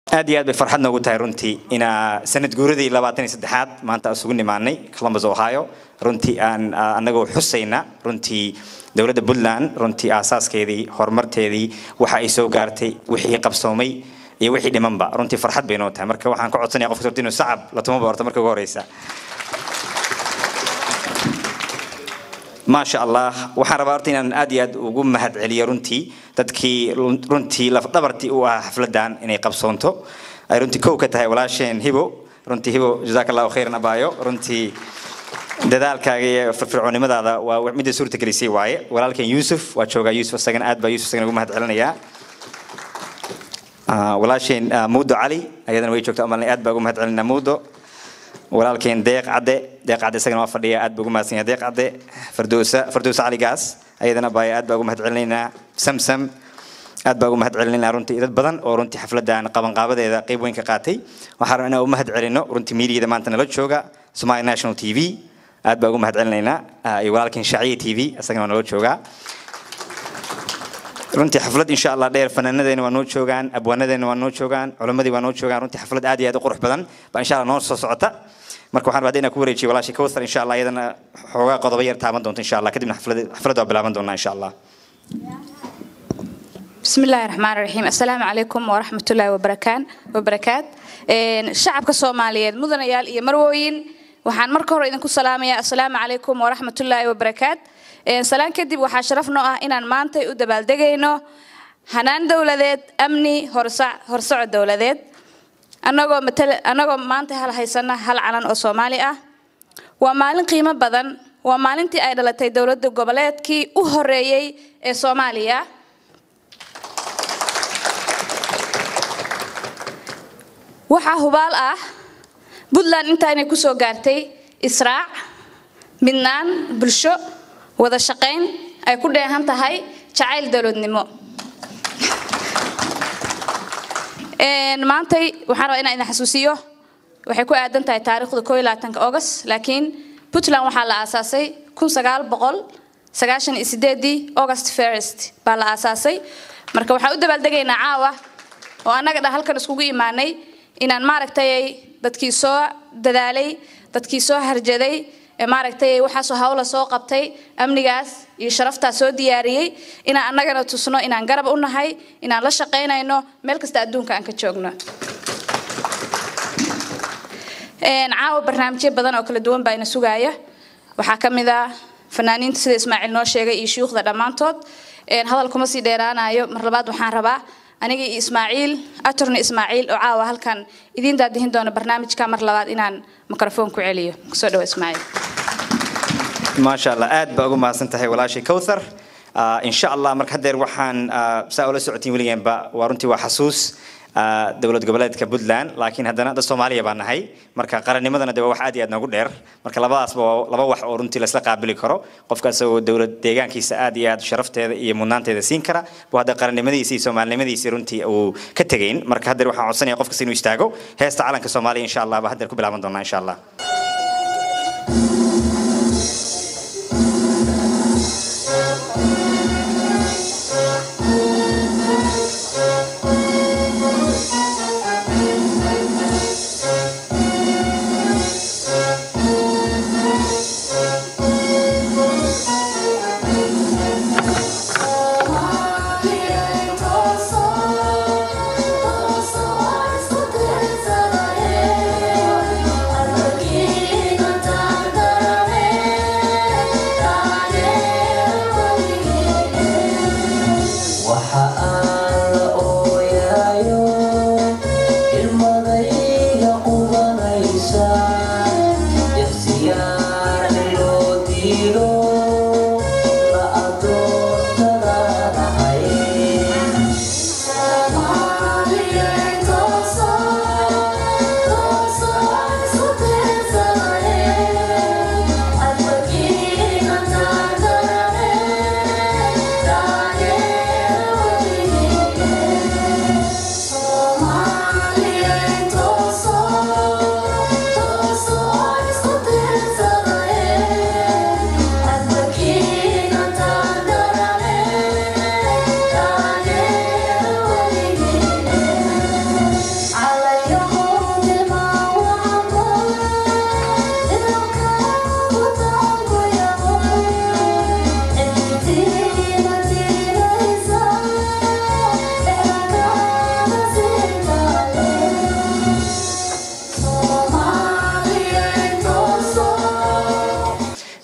aad iyo aad bay farxad noogu tahay runtii inaa sanad guuradii labaatan iyo saddexaad maanta isugu nimaanay columbus ohio runtii aan anagoo xusayna runtii dowladda puntland runtii aasaaskeedii horumarteedii waxa ay soo gaartay wixii qabsoomay iyo wixii dhimanba runtii farxad bay noo tahay marka waxaan ka codsanaya qofka horta inuu sacab la tumaba horta marka ugu horeysa maasha allah waxaan rabaa horta inaan aad iyo aad ugu mahad celiyo runtii dadkii runtii lafdhabartii u ahaa xafladan inay qabsoonto ay runtii kow ka tahay walaasheen hibo runtii hibo jazaaka allahu khayran abaayo runtii dadaalkaaga iyo firfircoonimadaada waa midda suurta gelisay waaye walaalkeen yuusuf waa joogaa yuusuf isagana aad baa yuusuf isagana ugu mahad celinayaa walaasheen muudo cali ayadana way joogtaa umalnay aad baa ugu mahad celinaa muudo walaalkeen deeq cadde deeq cadde isagana waa fadhiya aad baa ugu mahadsan yahay deeq cadde fardoosa fardoosa caligaas ayadana baa aad baa ugu mahad celinaynaa samsam aad baa ugu mahad celinaynaa runtii dad badan oo runtii xafladan qabanqaabadeeda qayb weyn ka qaatay waxaan rabaa inaan u mahad celino runtii miidiyada maanta nala jooga somali national t v aad baa ugu mahad celinaynaa iyo walaalkeen shaaciya t v isagana waa nala joogaa runtii xaflad insha allah dheer fanaanadeena waa noo joogaan abwaanadeena waa noo joogaan culimmadii waa noo joogaan runtii xaflad aad iyo aad u qurux badan baa insha allah noo soo socota marka waxaan rabaa inaan ku wareejiyo walaashay kawthar insha allah iyadana xoogaa qodobo yar taaban doonto insha allah kadibna xaflad waa bilaaban doonaa insha allah بسم الله الرحمن الرحيم السلام عليكم ورحمة الله وبركان وبركات شعبك الصوماليين مدن يال إيه مروين waxaan marka hore idinku salaamayaa assalaamu calaykum waraxmatullaahi wabarakaat salaan kadib waxaa sharaf noo ah inaan maantay u dabaaldegayno hanaan dowladeed amni horsoco dowladeed anagoo anagoo maanta hal haysana hal calan oo soomaali ah waa maalin qiimo badan waa maalintii ay dhalatay dowladda goboleedkii u horeeyey ee soomaaliya waxaa hubaal ah puntland intaa inay kusoo gaartay israac midnaan bulsho wada shaqayn ay ku dheehan tahay jacayl dowladnimo maantay waxaan rabaa inaan idin xasuusiyo waxay ku aadan tahay taariikhda koo iyo labaatanka august laakiin puntland waxaa la aasaasay kun sagaal boqol sagaashan iyo sideedii august first baa la aasaasay marka waxaan u dabaaldegaynaa caawa oo annaga dhan halkan iskugu imaanay inaan maaragtay dadkii soo dadaalay dadkii soo harjaday maaragtay waxaasoo hawla soo qabtay amnigaas iyo sharaftaa soo diyaariyey inaan annagana tusno inaan garab u nahay inaan la shaqaynayno meel kasta adduunka aan ka joogno caawa barnaamijyo badan oo kala duwan baa ina sugaaya waxaa ka mid ah fanaaniinta sida ismaaciil noo sheegay iyo shuyuukhda dhammaantood hadal kuma sii dheeraanayo mar labaad waxaan rabaa aniga iyo ismaaciil atorni ismaaciil oo caawa halkan idiin daadihin doona barnaamijka mar labaad inaan mikrofon ku celiyo kusoo dhawo ismaaciil maasha allah aad baa ugu mahadsan tahay walaashay kowthar insha allah marka haddeer waxaan saa ula socotiin weligeenba waa runtii waa xasuus dowlad goboleedka puntland laakiin haddana dad soomaaliya baa nahay marka qarannimadana de waa wax aad iyo aad noogu dheer marka labadaasba waa laba wax oo runtii laisla qaabili karo qofka isagoo dowlad deegaankiisa aad iyo aad sharafteeda iyo mudnaanteeda siin kara buu hadda qarannimadiisa iyo soomaalinimadiisa runtii uu ka tegayn marka haddeer waxaan codsanaya qofkas inuu istaago heesta calanka soomaaliya insha allah baa haddeer ku bilaaban doonaa insha allah Again.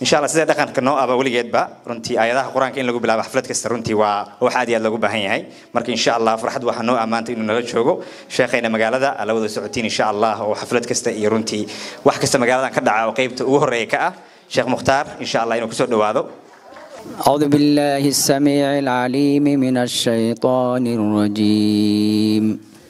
insha allah sida dhaqanka noo aba weligeedba runtii aayadaha qur-aanka in lagu bilaabo xaflad kasta runtii waa wax aad iyo aad loogu baahan yahay marka insha allah farxad waxaa noo ammaantay inuu nala joogo sheekhayna magaalada la wada socotiin insha allah oo xaflad kasta iyo runtii wax kasta magaaladan ka dhaca oo qeybta ugu horeeya ka ah sheekh mukhtaar insha allah inuu kusoo dhawaado أعوذ بالله السميع العليم من الشيطان الرجيم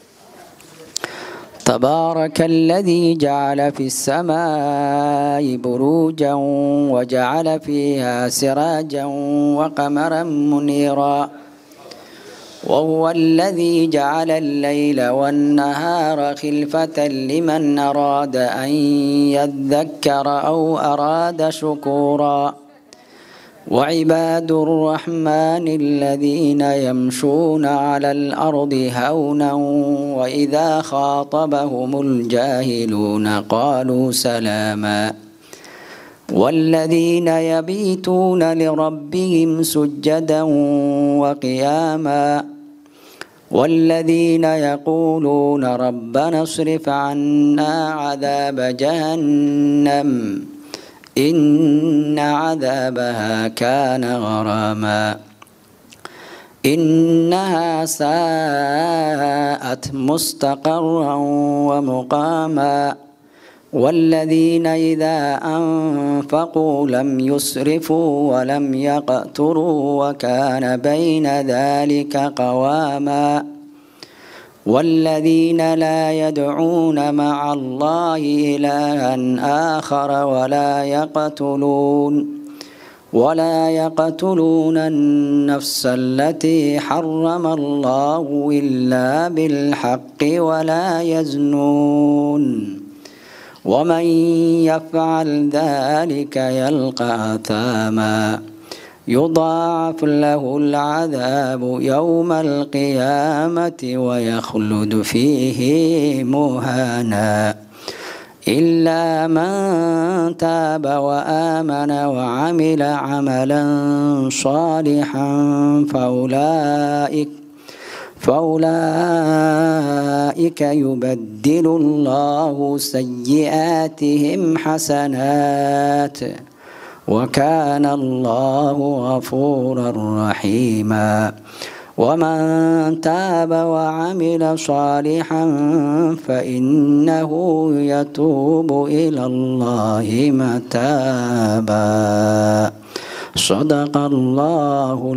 تبارك الذي جعل في السماء بروجا وجعل فيها سراجا وقمرا منيرا وهو الذي جعل الليل والنهار خلفة لمن أراد أن يذكر أو أراد شكورا وعباد الرحمن الذين يمشون على الأرض هونا وإذا خاطبهم الجاهلون قالوا سلاما والذين يبيتون لربهم سجدا وقياما والذين يقولون ربنا اصرف عنا عذاب جهنم إن عذابها كان غراما إنها ساءت مستقرا ومقاما والذين إذا أنفقوا لم يسرفوا ولم يقتروا وكان بين ذلك قواما والذين لا يدعون مع الله إلها آخر ولا يقتلون ولا يقتلون النفس التي حرم الله إلا بالحق ولا يزنون ومن يفعل ذلك يلقى أثاما يضاعف له العذاب يوم القيامة ويخلد فيه مهانا إلا من تاب وآمن وعمل عملا صالحا فأولئك فأولئك يبدل الله سيئاتهم حسنات وكان الله غفورا رحيما ومن تاب وعمل صالحا فإنه يتوب إلى الله متابا صدق الله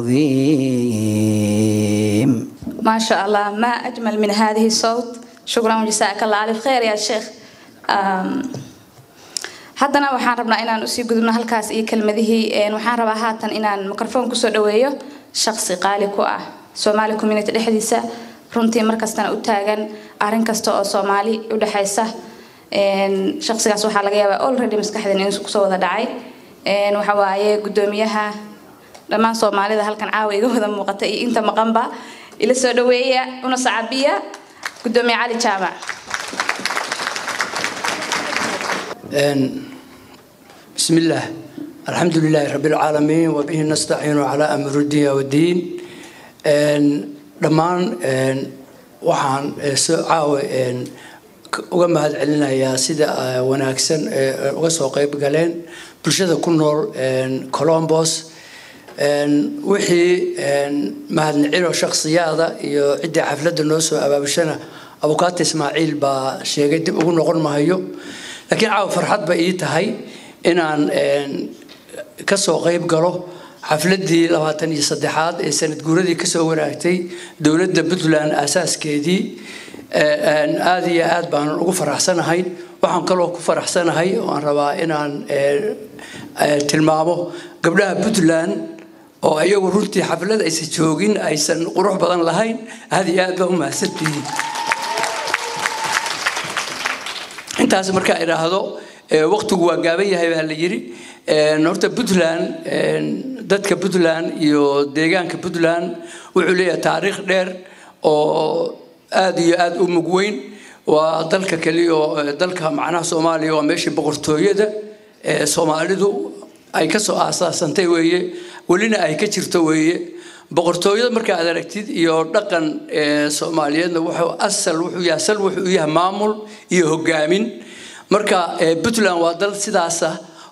العظيم ما شاء الله ما أجمل من هذه الصوت شكرا وجزاك الله ألف خير يا شيخ أم haddana waxaan rabnaa inaan usii gudubno halkaas iyo kelmadihii waxaan rabaa haatan inaan microfoon kusoo dhaweeyo shaqsi qaali ku ah soomaali community dhexdiisa runtii markastana u taagan arrin kasta oo soomaali u dhexaysa shaqsigaas waxaa laga yaabaa already maskaxdeen inuu kusoo wada dhacay waxa waaye gudoomiyaha dhammaan soomaalida halkan caawa iga wada muuqata iyo inta maqanba ila soo dhaweeya una sacabiya gudoomiye cali jaamac بسم الله الحمد لله رب العالمين وبه نستعين على أمر الدنيا والدين dhammaan waxaan caawa uga mahad celinayaa sida wanaagsan uga soo qayb galeen bulshada ku nool colombos wixii mahadnicino shakhsiyaada iyo ciddii xafladda noo soo abaabishana abukaata ismaaciil baa sheegay dib ugu noqon mahayo laakiin caawa farxad ba ii tahay inaan ka soo qayb galo xafladii labaatan iyo saddexaad ee sanad guuradii kasoo wanaagtay dowladda puntland aasaaskeedii aada iyo aad baan ugu faraxsanahay waxaan kaloo ku faraxsanahay oo aan rabaa inaan tilmaamo gabdhaha puntland oo iyagu runtii xaflad aysan joogin aysan qurux badan lahayn aada iyo aad baa u mahadsantihiin intaas markaa idhaahdo waqtigu waa gaaban yahay baa la yidhi horta puntland dadka puntland iyo deegaanka puntland wuxuu leeyahay taariikh dheer oo aada iyo aada u mug weyn waa dalka keliya oo dalka macnaha soomaaliya waa meeshii boqortooyada ee soomaalidu ay kasoo aasaasantay weeye welina ay ka jirto weeye boqortooyada marka aad aragtid iyo dhaqan soomaaliyeedna wuxuu asal wuxuu yahay asal wuxuu yahay maamul iyo hogaamin marka puntland waa dal sidaasa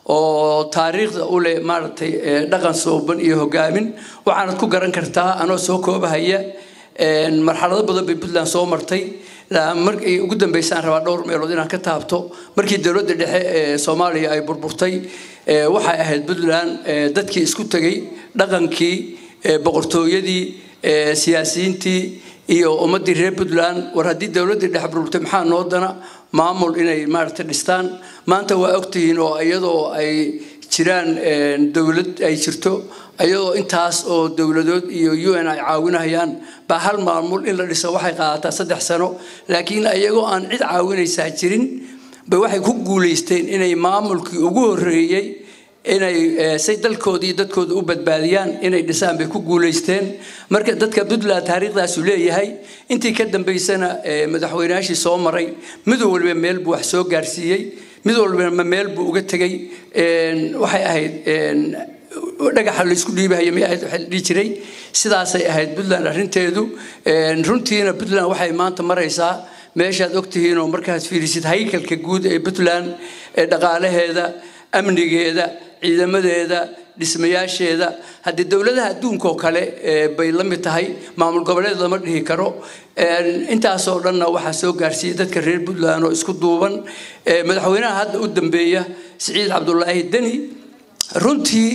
oo taariikhda u leh maaragtay dhaqan sooban iyo hogaamin waxaanad ku garan kartaa anoo soo koobahaya marxalado badan bay puntland soo martay markii ugu dambeysaan rabaa dhowr meelood inaan ka taabto markii dowladda dhexe ee soomaaliya ay burburtay waxay ahayd puntland dadkii isku tegay dhaqankii boqortooyadii siyaasiyiintii iyo ummaddii reer puntland war haddii dowladdii dhexe burburtay maxaa noo dana maamul inay maaragtay dhistaan maanta waa ogtihiin oo iyadoo ay jiraan dowlad ay jirto ayadoo intaas oo dowladood iyo u n ay caawinayaan baa hal maamul in la dhiso waxay qaadataa saddex sano laakiin iyagoo aan cid caawinaysaa jirin bay waxay ku guulaysteen inay maamulkii ugu horreeyey inay say dalkooda iyo dadkooda u badbaadiyaan inay dhisaan bay ku guulaysteen marka dadka puntland taariikhdaasu leeyahay intii ka dambaysana madaxweynayaashii soo maray mid walba meel buu wax soo gaarsiiyey mid walbama meel buu uga tegey waxay ahayd dhagaxa laysku dhiibahaya may ahayd waxaa la dhihi jiray sidaasay ahayd puntland arrinteedu runtiina puntland waxay maanta maraysaa meeshaad ogtihiin oo markaad fiirisid haykalka guud ee puntland ee dhaqaalaheeda amnigeeda ciidamadeeda dhismayaasheeda haddii dowladaha adduunka oo kale bay la mid tahay maamul goboleed lama dhihi karo intaasoo dhanna waxaa soo gaarsiiyey dadka reer puntland oo isku duuban madaxweynaha hadda u dambeeya siciid cabdulaahi deni runtii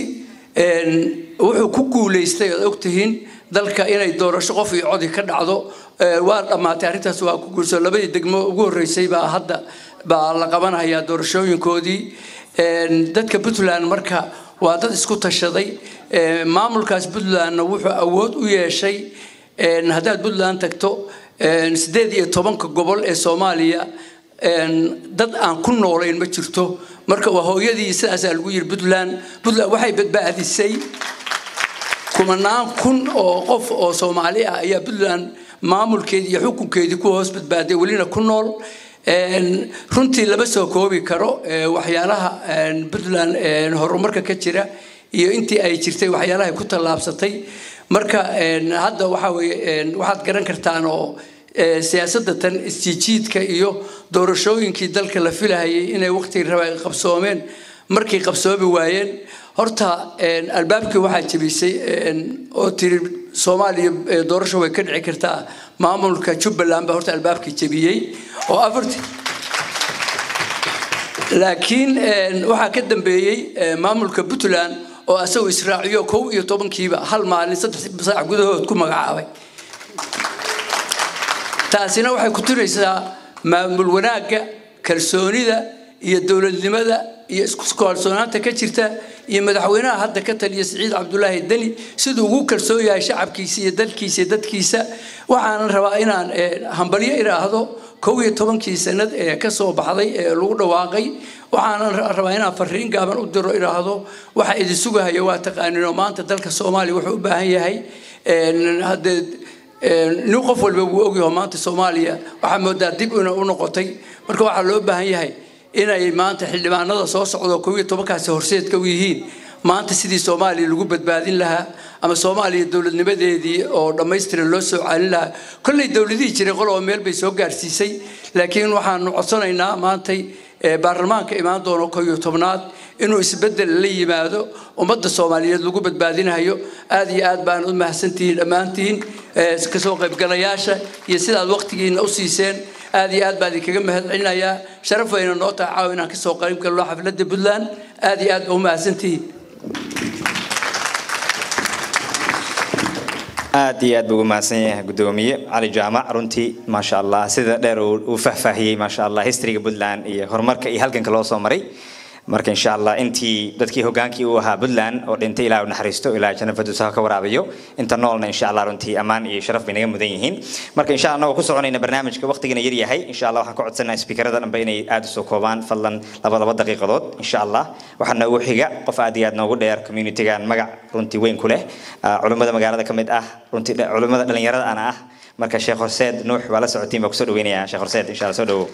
wuxuu ku guulaystay oad ogtihiin dalka inay doorasho qof iyo codi ka dhacdo waa dhammaatay arrintaas waa ku guurso labadii degmo ugu horreysay baa hadda baa la qabanayaa doorashooyinkoodii dadka puntland marka waa dad isku tashaday maamulkaas puntlandna wuxuu awood u yeeshay haddaad puntland tagto siddeed iyo tobanka gobol ee soomaaliya dad aan ku noolayn ma jirto marka waa hooyadii sidaasaa lagu yiri puntland puntland waxay badbaadisay kumanaan kun oo qof oo soomaali ah ayaa puntland maamulkeedii iyo xukunkeedii ku hoos badbaaday welina ku nool runtii lama soo koobi karo waxyaalaha puntland horumarka ka jira iyo intii ay jirtay waxyaalahay ku tallaabsatay marka hadda waxaa weye waxaad garan kartaan oo siyaasadda tan isjiijiidka iyo doorashooyinkii dalka la filahayay inay waqtigii raba ay qabsoomeen markay qabsoomi waayeen horta albaabkii waxaa jebisay oo tiri soomaaliya doorasho way ka dhici kartaa maamulka jubbaland baa horta albaabkii jebiyey oo afarti laakiin waxaa ka dambeeyey maamulka puntland oo asagoo israaciyo kow iyo tobankiiba hal maalin saddex saac gudahood ku magacaabay taasina waxay ku tiraysaa maamul wanaagga kalsoonida iyo dowladnimada iyo isku kalsoonaanta ka jirta iyo madaxweynaha hadda ka taliya siciid cabdulaahi deni siduu ugu kalsoon yahay shacabkiisa iyo dalkiisa iyo dadkiisa waxaanan rabaa inaan hambalyo idhaahdo kow iyo tobankii sanad ee ka soo baxday ee lagu dhawaaqay waxaanan rabaa inaan fariin gaaban u diro idhaahdo waxa idin sugahaya waa taqaaninoo maanta dalka soomaaliya wuxuu u baahan yahay haddee nin qof walba wuu ogyaho maanta soomaaliya waxaa moodaa dib ina u noqotay marka waxaa loo baahan yahay inay maanta xildhibaanada soo socdo kow iyo tobankaasi horseedka u yihiin maanta sidii soomaaliya lagu badbaadin lahaa ama soomaaliya dowladnimadeedii oo dhammaystiran loo soo celin lahaa kolley dowladihii jiray qol oo meel bay soo gaarsiisay laakiin waxaanu codsanaynaa maantay baarlamaanka imaan doono kow iyo tobnaad inuu isbeddel la yimaado ummadda soomaaliyeed lagu badbaadinayo aad iyo aad baan u mahadsantihiin dhammaantiin kasoo qaybgalayaasha iyo sidaad waqtigiina u siiseen aad iyo aad baa idinkaga mahad celinayaa sharaf wayna noo tahay caawa inaan kasoo qayb galno xafladda puntland aad iyo aad baa u mahadsantihiin aad iyo aad buu ugu mahadsan yahay gudoomiye cali jaamac runtii maasha allah sida dheer uu fahfaahiyey maasha allah historyga puntland iyo horumarka iyo halganka loo soo maray marka insha allah intii dadkii hogaankii uu ahaa puntland oo dhintay ilaah u naxariisto ilaah janno faduusaha ka waraabiyo inta noolna insha allah runtii ammaan iyo sharaf bay naga mudan yihiin marka insha allah ku soconayna barnaamijka waqtigana yar yahay insha allah waxaan ka codsanaa speakerada dhanba inay aad u soo koobaan fadlan laba laba daqiiqadood insha allah waxaa noogu xiga qof aad iyo aad noogu dheer communitygan magac runtii weyn ku leh culimmada magaalada ka mid ah runtii culimmada dhalinyarada ana ah marka sheekh horseed nuux waa la socotiin baa kusoo dhaweynayaa sheekh horseed insha allah soo dhawow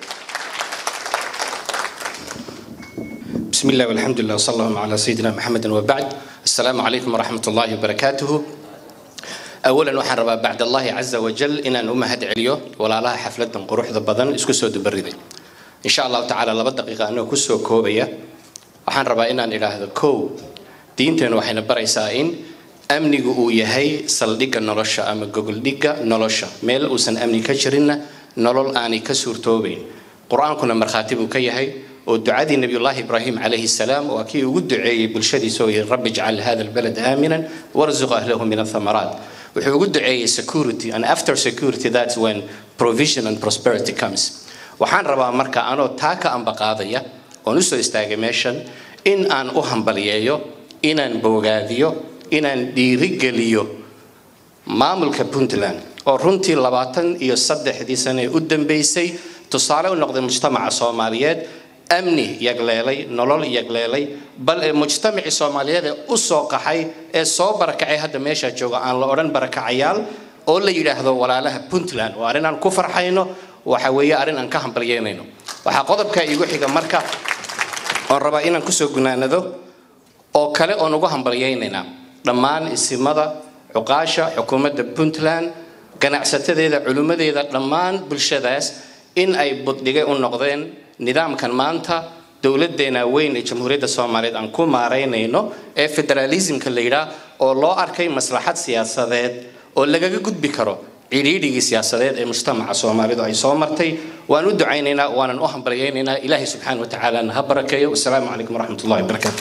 بسم الله والحمد لله وصلى الله على سيدنا محمد وبعد السلام عليكم ورحمة الله وبركاته أولا waxaan rabaa بعد الله عز وجل inaan u mahad celiyo walaalaha xafladan quruxda badan isku soo dubaridey إن شاء الله تعالى laba daqiiqa anoo kusoo koobaya waxaan rabaa inaan idhaahdo kow diinteenu waxayna baraysaa in amnigu uu yahay saldhigga nolosha ama gogoldhigga nolosha meel uusan amni ka jirinna nolol aanay ka suurtoobayn qur-aankuna markhaati buu ka yahay oo ducadii nabiyullaahi ibraahim calayhi salaam waa kii ugu duceeyey bulshadiisa oo yihi rabbi ijcal hada albalad aaminan warzuq ahlahu min athamaraat wuxuu ugu duceeyey security and after security that's when provision and prosperity comes waxaan rabaa marka anoo taa ka ambaqaadaya oon usoo istaagay meeshan in aan u hambaliyeeyo inaan boogaadiyo inaan dhiirigeliyo maamulka puntland oo runtii labaatan iyo saddexdii sane ee u dambeysay tusaale u noqday mujtamaca soomaaliyeed amni yagleelay nolol yagleelay bal ee mujtamacii soomaaliyeed ee u soo qaxay ee soo barakacay hadda meeshaa jooga aan la odhan barakacayaal oo la yidhaahdo walaalaha puntland waa arrin aan ku farxayno waxa weeye arrin aan ka hambalyeynayno waxaa qodobka iigu xiga marka oon rabaa inaan kusoo gunaanado oo kale oon ugu hambalyaynaynaa dhammaan isimada cuqaasha xukuumadda puntland ganacsatadeeda culimmadeeda dhammaan bulshadaas in ay buddhigay u noqdeen nidaamkan maanta dowladeena weyn ee jamhuuriyadda soomaaliyeed aan ku maaraynayno ee federaalismka la yidhaah oo loo arkay maslaxad siyaasadeed oo lagaga gudbi karo cidhiidhigii siyaasadeed ee mujtamaca soomaalidu ay soo martay waan u ducaynaynaa waanan u hambalyaynaynaa ilaahay subxaana watacaalana ha barakeeyo wasalaamu calaykum waraxmat ullahi wabarakaatu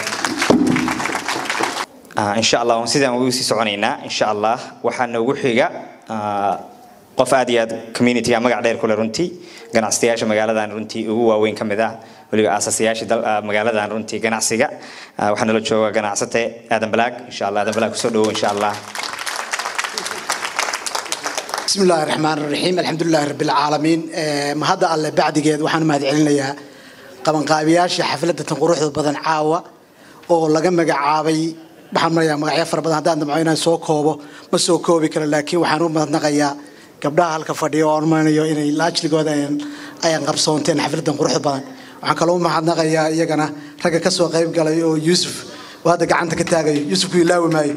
in sha allah waan sidaan ugu sii soconaynaa in sha allah waxaa noogu xiga qof aad iyo aad communityga magac dheer kule runtii ganacsatayaasha magaaladan runtii ugu waaweyn ka mid ah weliba aasasayaasha magaaladan runtii ganacsiga waxaa nala jooga ganacsate aadan balaag insha allah aadan balaag kusoo dhawow insha allah بسم الله الرحمن الرحيم الحمد لله رب العالمين ما هذا الله بعد جد وحنا ما هدعين ليا طبعا قابياش حفلة تنقروح بدن عاوة oo laga magacaabay waxaan marayaa magacyo fara badan haddaan damco inaan soo koobo ma soo koobi karo laakiin waxaan u mahadnaqayaa gabdhaha halka fadhiya oo ormanayo inay laajligooda ayaan qabsoonteen xafladan quruxda badan waxaan kaloo u mahadnaqayaa iyagana ragga ka soo qayb galay oo yuusuf oo hadda gacanta ka taagayo yuusuf ku ilaawi maayo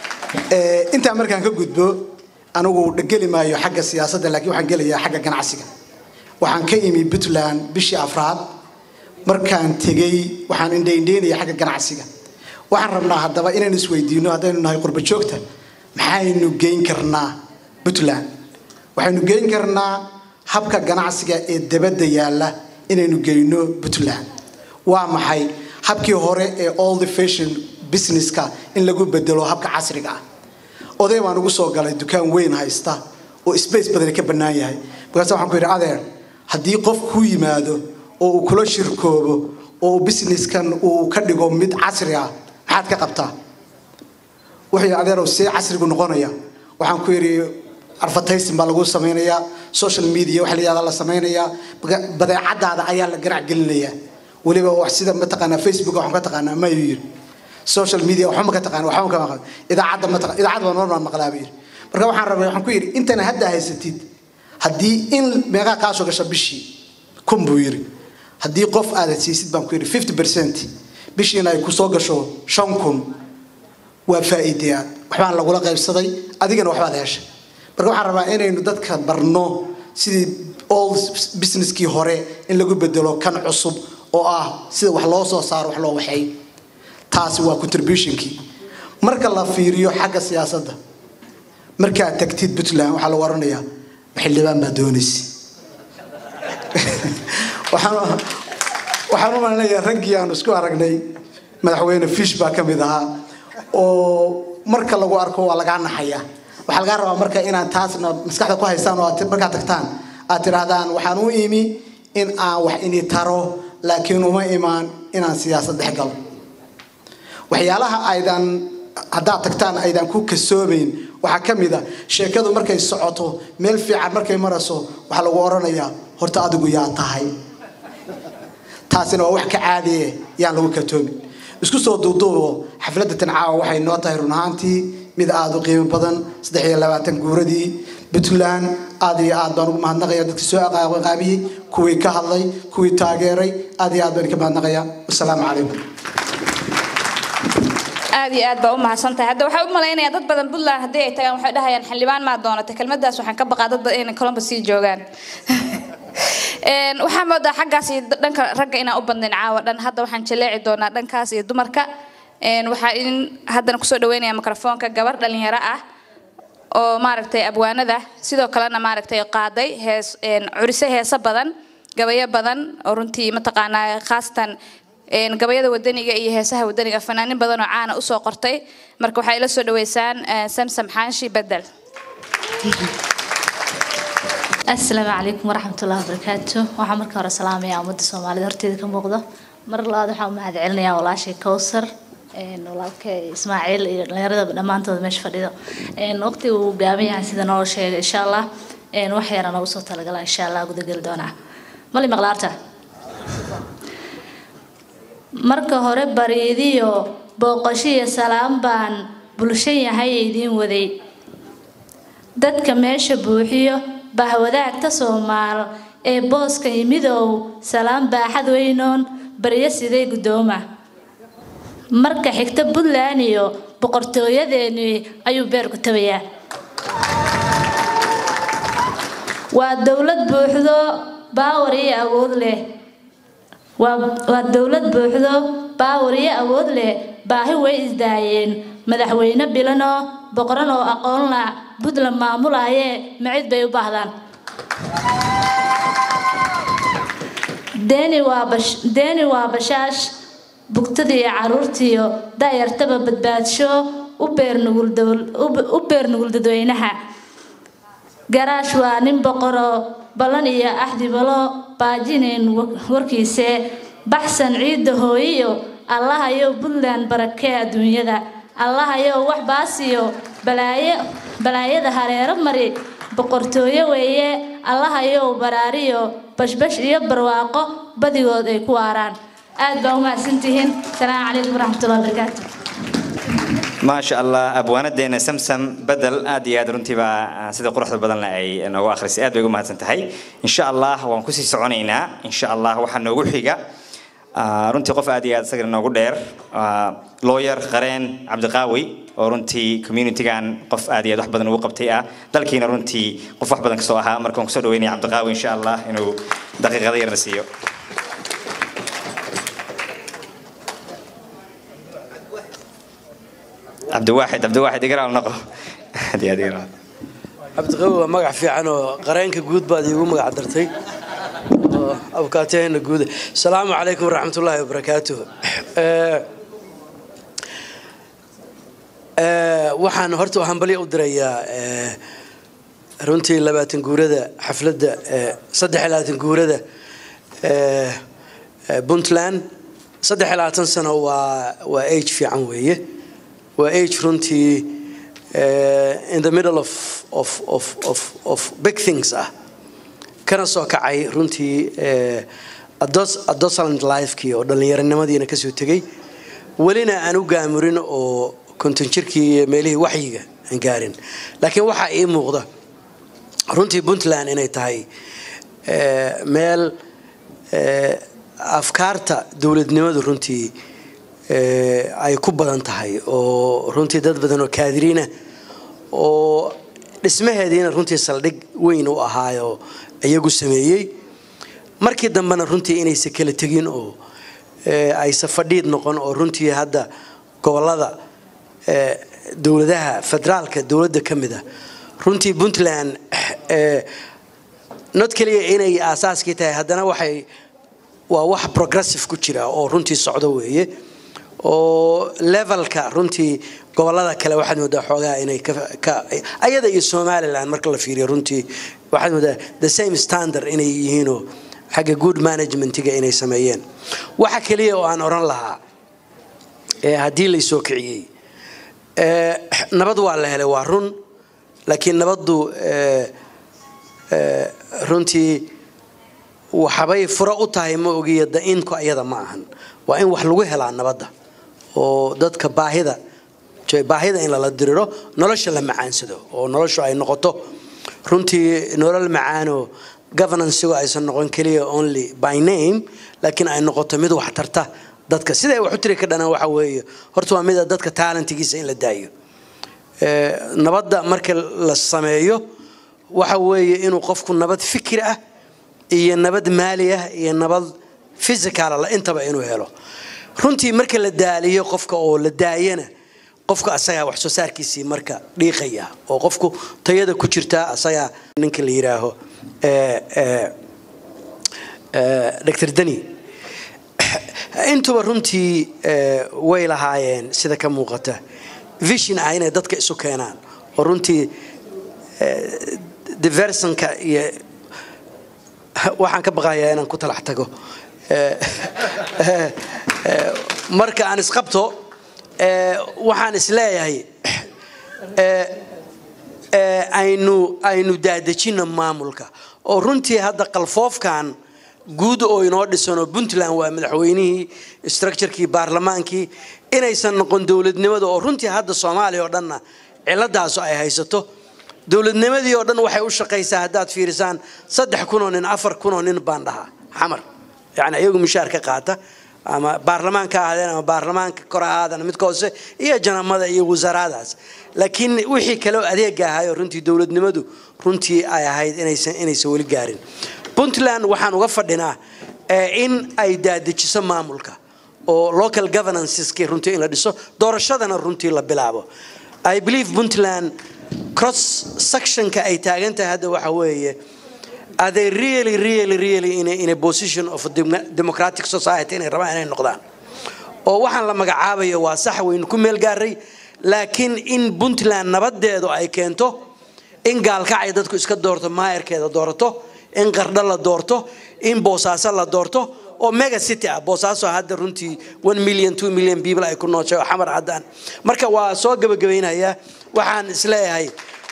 intaa markaan ka gudbo anigu dhegeli maayo xagga siyaasadda laakiin waxaan gelayaa xagga ganacsiga waxaan ka imi puntland bishii afraad markaan tegey waxaan indhaindhaynaya xagga ganacsiga waxaan rabnaa haddaba inaan isweydiino haddaynu nahay qurba joogta maxaynu geyn karnaa puntland waxaynu geyn karnaa habka ganacsiga ee dabadda yaalla inaynu geyno puntland waa maxay habkii hore ee all the fashion businesska in lagu bedelo habka casriga ah oday baan ugu soo galay dukaan weyn haysta oo space badani ka bannaan yahay markaas waxaan ku yidhi adeer haddii qof ku yimaado oo uu kula shirkoobo oo uu businesskan uu ka dhigo mid casri ah maxaad ka qabtaa wuxuu adeerow see casrigu noqonaya waxaan ku yidhi advertising baa lagu samaynayaa social media waxa la yihahdaa la samaynayaa badeecadaada ayaa la ganac gelinayaa weliba wax sida mataqaanaa facebook waxaan ka taqaanaa mayuu yidhi social media waxba ma ka taqaan waxba ma ka maqan idaacadda ma taqaan idaacadda baa normal maqlaa buu yidhi marka waxaan rabay waxaan ku yidhi intana hadda haysatid haddii in meeqaa kaa soo gasha bishii kun buu yidhi haddii qof aad siisid baan ku yidhi fifty percent bishiina ay ku soo gasho shan kun waa faa'iide aad waxbaan lagula qaybsaday adigana waxbaad heshay marka waxaan rabaa inaynu dadka barno sidii all businesskii hore in lagu bedelo kan cusub oo ah sida wax loo soo saaro wax loo waxeey taasi waa contributionkii marka la fiiriyo xagga siyaasadda markaad tagtid puntland waxaa lagu oranayaa xildhibaan baa doonaysa waxaan u malinayaa raggii aanu isku aragnay madaxweyne fish baa ka mid ahaa oo marka lagu arko waa lagaa naxaya waxaa lagaa rabaa marka inaad taasna maskaxda ku haystaan oo markaad tagtaan aad tidhaahdaan waxaan u imi in aan wax ini taro laakiin uma imaan inaan siyaasad dhex galo waxyaalaha aydan haddaad tagtaan aydan ku kasoobayn waxaa ka mid a sheekadu markay socoto meel fiican markay marayso waxaa lagu oranayaa horta adigu yaa tahay taasina waa wax ka caadiye yaan lagu katoomin isku soo duuduubo xafladda tancaawa waxay noo tahay run ahaantii mid aada u qiimo badan saddex iyo labaatan guuradii puntland aad iyo aad baan ugu mahadnaqaya dadkii soo qaabiyey kuwii ka hadlay kuwii taageeray aad iyo aad baan ka mahadnaqaya wasalaamu calaykum aad iyo aad baa u mahadsantahay hadda waxaa u malaynayaa dad badan puntland haddii ay tagaan waxay dhahayaan xildhibaan maa doonatay kelmadaas waxaan ka baqaa dad badan inay columbus sii joogaan Een, waxaa moodaa xaggaas iyo dhanka ragga inaan u badnayn caawa dhan hadda waxaan jaleeci doonaa dhankaas iyo dumarka Een, waxaa in haddana kusoo dhaweynaya mikrofoonka gabar dhalinyaro ah oo maaragtay abwaanada sidoo kalena maaragtay qaaday hees een, curise heeso badan gabayo badan oo runtii mataqaanaa khaasatan een, gabayada wadaniga iyo heesaha wadaniga fanaanin badan oo caana usoo qortay marka waxay ila soo dhaweysaan eh, samsam xaanshi bedel asalaamu calaykum waraxmatullahi wabarakaatu waxaa marka hore salaamaya ummadda soomaalida horteeda ka muuqdo mar labaad waxaa u mahad celinayaa walaashay kowsar een, walaalka ismaaciil iyo dhalinyarada dhammaantooda meesha fadhido Een, waqtiga uu gaaban yahay sida noo sheegay insha allah een, wax yara noogu soo talagala insha allah gudageli doonaa mali maqlaarta marka hore bariidiyo booqasho iyo salaam baan bulsho yahay idiin waday dadka meesha buuxiyo bahwadaagta soomaal ee booska yimidow salaam baaxad weynoon baryo sidee guddooma marka xigta puntland iyo boqortooyadeennii ayuu beerku tabayaa waa dowlad buuxdo baawar iyo awood leh waa waa dowlad buuxdo baawar iyo awood leh baahi way isdaayeen madaxweyne bilanoo boqoran oo aqoon la puntland maamulaayee macid bay u baahdaan deeni waa bash deeni waa bashaash bugtadii iyo caruurtiiyo da'yartaba badbaadsho u beer nugul dowl- u- u beer nugul dadweynaha garaash waa nin boqoroo ballan iyo axdibalo baajinayn wa- warkiise baxsan ciidda hooyiyo allahayow puntland barakee adduunyada allahayow wax baasiyo balaayo balaayada hareero mari boqortooyo weeye allahayow baraariyo bashbash iyo barwaaqo badigood ay ku waaraan aad baa u mahadsantihiin salaamu calaykum waraxmatullahi wabarakaatu maasha allah abwaanadeena samsam bedel aad iyo aad runtiiba ah, sida quruxda badan leh ay noogu akhrisay aad bay ugu mahadsan tahay insha allah waan kusii soconaynaa insha allah waxaa noogu xiga ah, runtii qof aad iyo aad isagana noogu dheer ah, lawyer qareen cabdiqaawi oo runtii communitygan qof aad iyo aad wax badan ugu qabtay ah dalkiina runtii qof wax badan kasoo ahaa marka waan kusoo dhaweynaya cabdiqaawi insha allah inuu daqiiqada yarna siiyo cabdiwaaxid cabdiwaaxid igaraal noqo aad iyo aad igaraal cabdiqawi waa magac fiican oo qareenka guud baad iigu magac dartay oo abkaataheenna guuda asalaamu calaykum waraxmatullaahi wabarakaatuh Eh, eh, waxaan horta hambalyo u dirayaa eh, runtii labaatan guurada xafladda eh, saddex iyo labaatan guurada eh, eh, puntland saddex iyo labaatan sano waa waa age fiican weeye waa age runtii uh, in the middle of, of, of, of, of big things ah kana soo kacay runtii uh, ados- adolescent lifekii oo dhallinyaronimadiina kasoo tegay welina aan u gaamurin oo konton jirkii iyo meelihii waxyiga aan gaarin laakiin waxaa ii muuqda runtii puntland inay tahay uh, meel uh, afkaarta dowladnimadu runtii eh, ay ku badan tahay oo runtii dad badan oo kaadiriina oo dhismaheediina runtii saldhig weyn u ahaayo iyagu sameeyey markii dambena runtii inaysa kala tegin oo eh, aysa fadhiid noqon oo runtii hadda gobolada eh, dowladaha federaalka dowladda ka mid a runtii puntland eh, not keliya inay aasaaskii tahay haddana waxay waa wax progressive ku jira oo runtii socdo weeye oo levelka runtii gobolada kale waxaad moodaa xoogaa inay ka ka- ayada iyo somaliland marka la fiiriyo runtii waxaad moodaa the same standard inay yihiinoo xagga good managementiga inay sameeyeen waxa keliya oo aan oran lahaa ee haddii laysoo kiciyey ee, nabad waa la helay waa run laakiin nabaddu ee, ee, runtii waxabay furo u tahay ma ogiya da-inku ayada ma ahan waa in wax lagu helaa nabadda oo dadka baahida je- baahida in lala diriro nolosha la macaansado oo noloshu ay noqoto runtii nolol macaanoo governancego aysan noqon keliya only by name laakiin ay noqoto mid wax tarta dadka sida ay wax u tiri ka dhanaan waxa weeye horta waa mida dadka taalentigiisa in la daayo Ee, nabadda marka la sameeyo waxa weeye inuu qofku nabad fikir ah iyo nabad maali ah iyo nabad physicala intaba inuu helo runtii marka la daaliyo qofka oo la daayana qofka asagaa wax soo saarkiisii marka dhiiqaya oo qofku tayada ku jirtaa asagaa ninka la yidhaaho dr deni intuba runtii way lahaayeen sida ka muuqata vision ah inay dadka isu keenaan oo runtii diversonka iyo waxaan ka baqayaa inaan ku talax tago marka aan isqabto waxaan isleeyahay aynu aynu daadejino maamulka oo runtii hadda qalfoofkan guud oo inoo dhisanoo puntland waa madaxweynihii structurekii baarlamaankii inaysan noqon dowladnimada oo runtii hadda soomaaliya oo dhanna ciladaasu ay haysato dowladnimadii oo dhan waxay u shaqaysaa haddaad fiirisaan saddex kunoo nin afar kunoo nin baan dhahaa xamar yani iyagu mishaar ka qaata ama baarlamaanka ahaadeen ama baarlamaanka kor ahaadeen midka hoose iyo janamada iyo wasaaradaas laakiin wixii kale adeega ahaayoo runtii dowladnimadu runtii ay ahayd inaysan inaysan weli gaarin puntland waxaan uga fadhinaa in ay daadejiso maamulka oo local governanceski runtii in la dhiso doorashadana runtii la bilaabo i believe puntland cross sectionka ay taagan tahay hadda waxa weeye are they really really really in a, in a position of a democratic society inay rabaan inay noqdaan oo waxaan la magacaabayo waa sax waynu ku meel gaaray laakiin in puntland nabadeedu ay keento in gaalkacay dadku iska doorto maayarkeeda doorato in qardho la doorto in boosaaso la doorto oo mega city ah boosaaso hadda runtii one million two million people ay ku nooshay oo xamar haddaan marka waa soo gabagabaynayaa waxaan isleeyahay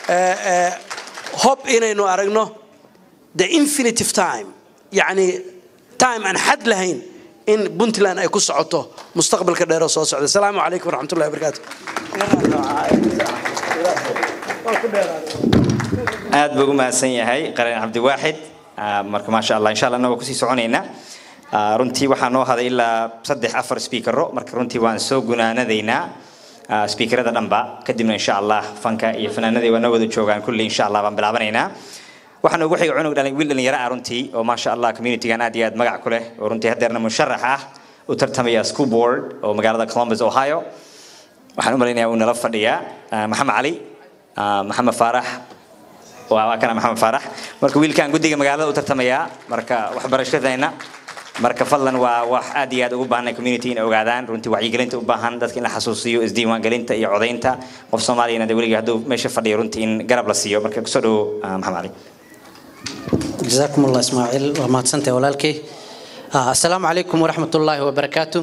hob inaynu aragno the infinitive time yacni time aan xad lahayn in puntland ay ku socoto mustaqbalka dheeroo soo socda asalaamu calaykum waraxmatullahi wabarakaatu aad buu ugu mahadsan yahay qaran cabdiwaaxid marka maasha allah insha allah anagoo kusii soconaynaa runtii waxaa noo haday ilaa saddex afar speakero marka runtii waan soo gunaanadaynaa speakerada dhanba kadibna insha allah fanka iyo fanaanadii waa noo wada joogaan kulli insha allah baan bilaabanaynaa waxaan ugu xiga cunug dhalin wiil dhalinyaro ah runtii oo maasha allah communitygan aad iyo aad magac ku leh oo runtii haddeerna musharax ah u tartamaya school board oo magaalada columbus ohio waxaan u malaynayaa uu nala fadhiyaa maxamed cali maxamed faarax waa kana maxamed faarax marka wiilkan guddiga magaalada u tartamayaa marka waxbarashadayna marka fadlan waa wax aad iyo aad ugu baahnay community inay ogaadaan runtii wacyigelinta u baahan dadka in la xasuusiyo isdiiwaangelinta iyo codaynta qof soomaaliyana de weliga hadduu meesha fadhiyo runtii in garab la siiyo marka kusoo dhowo maxamed cali جزاكم الله اسماعيل وما تسنتي ولالكي السلام عليكم ورحمة الله وبركاته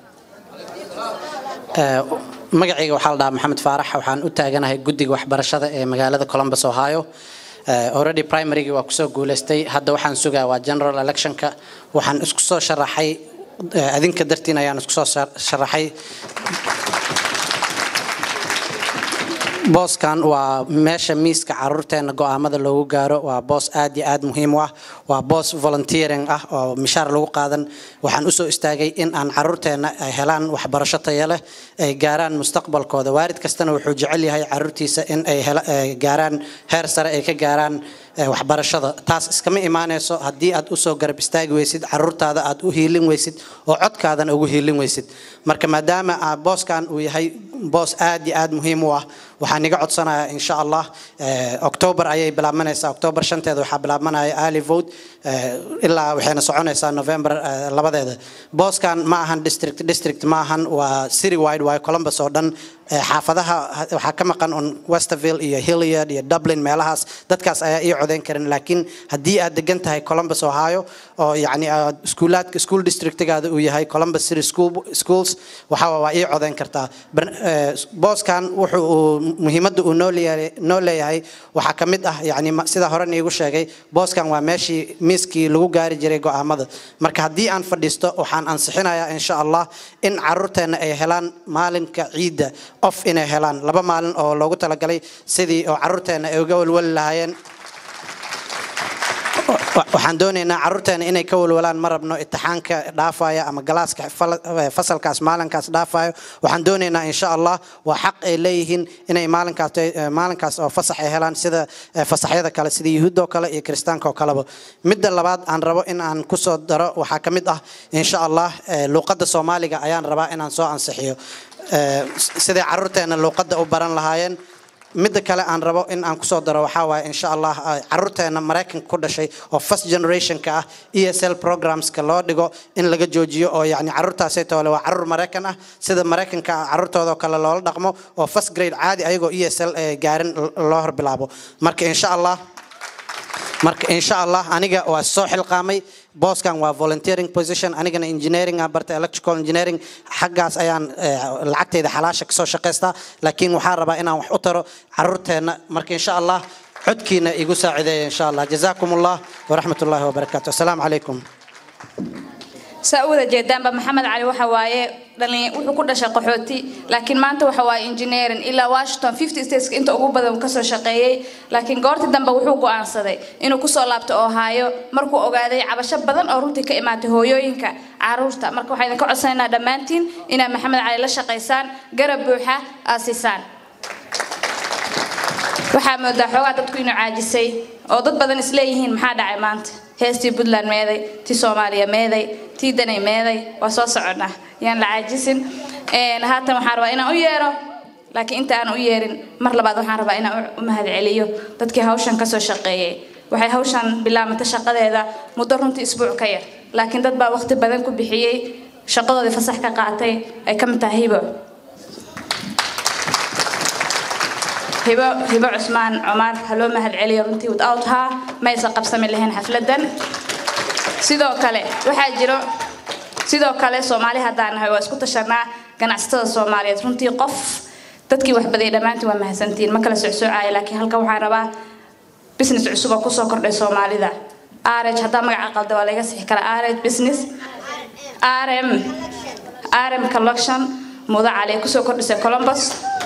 magacayga waxaa la dhahaa maxamed faarax waxaan u taaganahay guddiga waxbarashada ee magaalada columbus ohio already primarygii waa kusoo guuleystay hadda waxaan sugaa waa general electionka waxaan isku soo sharaxay adinka dartiin ayaan isku soo sharaxay booskan waa meesha miiska caruurteena go'aamada loogu gaaro waa boos aad iyo aad muhiim u ah waa boos volunteering ah oo mishaar lagu qaadan waxaan usoo istaagay in aan caruurteena ay helaan waxbarasho tayo leh ay gaaraan mustaqbalkooda waalid kastana wuxuu jecel yahay caruurtiisa in ay gaaraan heer sare ay ka gaaraan waxbarashada taas iskama imaanayso haddii aad usoo garab istaagi weysid caruurtaada aad u hiilin weysid oo codkaadana ugu hiilin weysid marka maadaama booskan uu yahay boos aad iyo aad muhiim u ah waxaan iga codsanayaa insha allah october ayay bilaabmanaysaa october shanteeda waxaa bilaabmanaya early vote ilaa waxayna soconaysaa november labadeeda booskan ma ahan district district ma ahan waa city wide waayo columbus oo dhan xaafadaha waxaa ka maqan on westerville iyo hilliard iyo dublin meelahaas dadkaas ayaa ii codeyn karin laakiin haddii aad degan tahay columbus ohio oo yacni iskuulaadka school districtigaada uu yahay columbus city school schools waxaa waa ii codeyn kartaa booskan wuxuu uu muhiimadda uu noo leeyahay noo leeyahay waxaa ka mid ah yacni sida hore niigu sheegay booskan waa meeshii miiskii lagu gaari jiray go'aamada marka haddii aan fadhiisto waxaan ansixinayaa insha allah in caruurteena ay helaan maalinka ciidda of inay helaan laba maalin oo loogu talagalay sidii oo caruurteena ay uga walwali lahaayeen Wa- waxaan doonaynaa caruurteena inay ka walwalaan ma rabno itixaanka dhaafaya ama galaaska fal- eh, fasalkaas maalinkaas dhaafayo waxaan doonaynaa insha allah waa xaq ay leeyihiin inay maalinkaas eh, maalinkaas oo fasax ay helaan sida eh, fasaxyada kale sida yuhuudoo kale iyo kiristaanka oo kaleba midda labaad aan rabo in aan kusoo daro waxaa ka mid ah insha allah eh, luuqadda soomaaliga ayaan rabaa inaan soo ansixiyo Eh, s- siday caruurteena luuqadda u baran lahaayeen midda kale aan rabo in aan kusoo daro waxaa waaye insha allah ah, caruurteena maraykanka ku dhashay oo first generationka ah esl programska loo dhigo in laga joojiyo oo yani caruurtaasay toole waa caruur maraykan ah sida maraykanka ah caruurtooda oo kale loola dhaqmo oo first grade caadi ayagoo esl eh, gaarin l- loo horbilaabo marka insha allah marka insha allah aniga waa soo xilqaamay booskan waa volunteering position anigana engineering aan bartay electrical engineering xaggaas ayaan eh, lacagtayda xalaasha kasoo shaqaystaa laakiin waxaan rabaa inaan wax u taro caruurteenna marka insha allah codkiina igu saacideeya insha allah jazaakum allah waraxmat ullahi wabarakaatu assalaamu calaykum saa u wada jeedaanba maxamed cali waxa waaye dhalin wuxuu ku dhashay qaxooti laakiin maanta waxa waaye engineering ilaa washington 50 stateska inta ugu badan uu kasoo shaqeeyey laakiin goortii dambe wuxuu go'aansaday inuu kusoo laabto ohio markuu ogaaday cabasho badan oo runtii ka imaatay hooyooyinka caruurta marka waxaa idinka codsanaynaa dhammaantiin inaad maxamed cali la shaqaysaan garab buuxa aad siisaan waxaa moodaa xoogaa dadku inuu caajisay oo dad badan isleeyihiin maxaa dhacay maanta heestii puntland meeday tii soomaaliya meeday tii danay meeday waa soo soconnaa yaan la caajisin Een, haatan waxaan rabaa inaan u yeero laakiin inta aan u yeerin mar labaad waxaan rabaa inaan u- u mahadceliyo dadkii hawshan kasoo shaqeeyey waxay hawshan bilaabantay shaqadeeda muddo runtii isbuuc ka yar laakiin dad baa waqti badan ku bixiyey shaqadoodii fasax ka qaatay ay ka mid tahay hibo hibo hibo cusmaan cumar ha loo mahad celiyo runtii without her ma aysan qabsami lahayn xafladan sidoo kale waxaa jiro sidoo kale soomaali haddaan nahay waa isku tashanaa ganacsatada soomaaliyeed runtii qof dadkii wax badiyay dhammaantiin waa mahadsantihiin ma kala socsoocaayo laakiin halkan waxaan rabaa business cusub oo kusoo kordhay soomaalida areg haddaa magaca qalda waa laga sixi karaa areg business rm rm collection mudo cali kusoo kordhisay columbus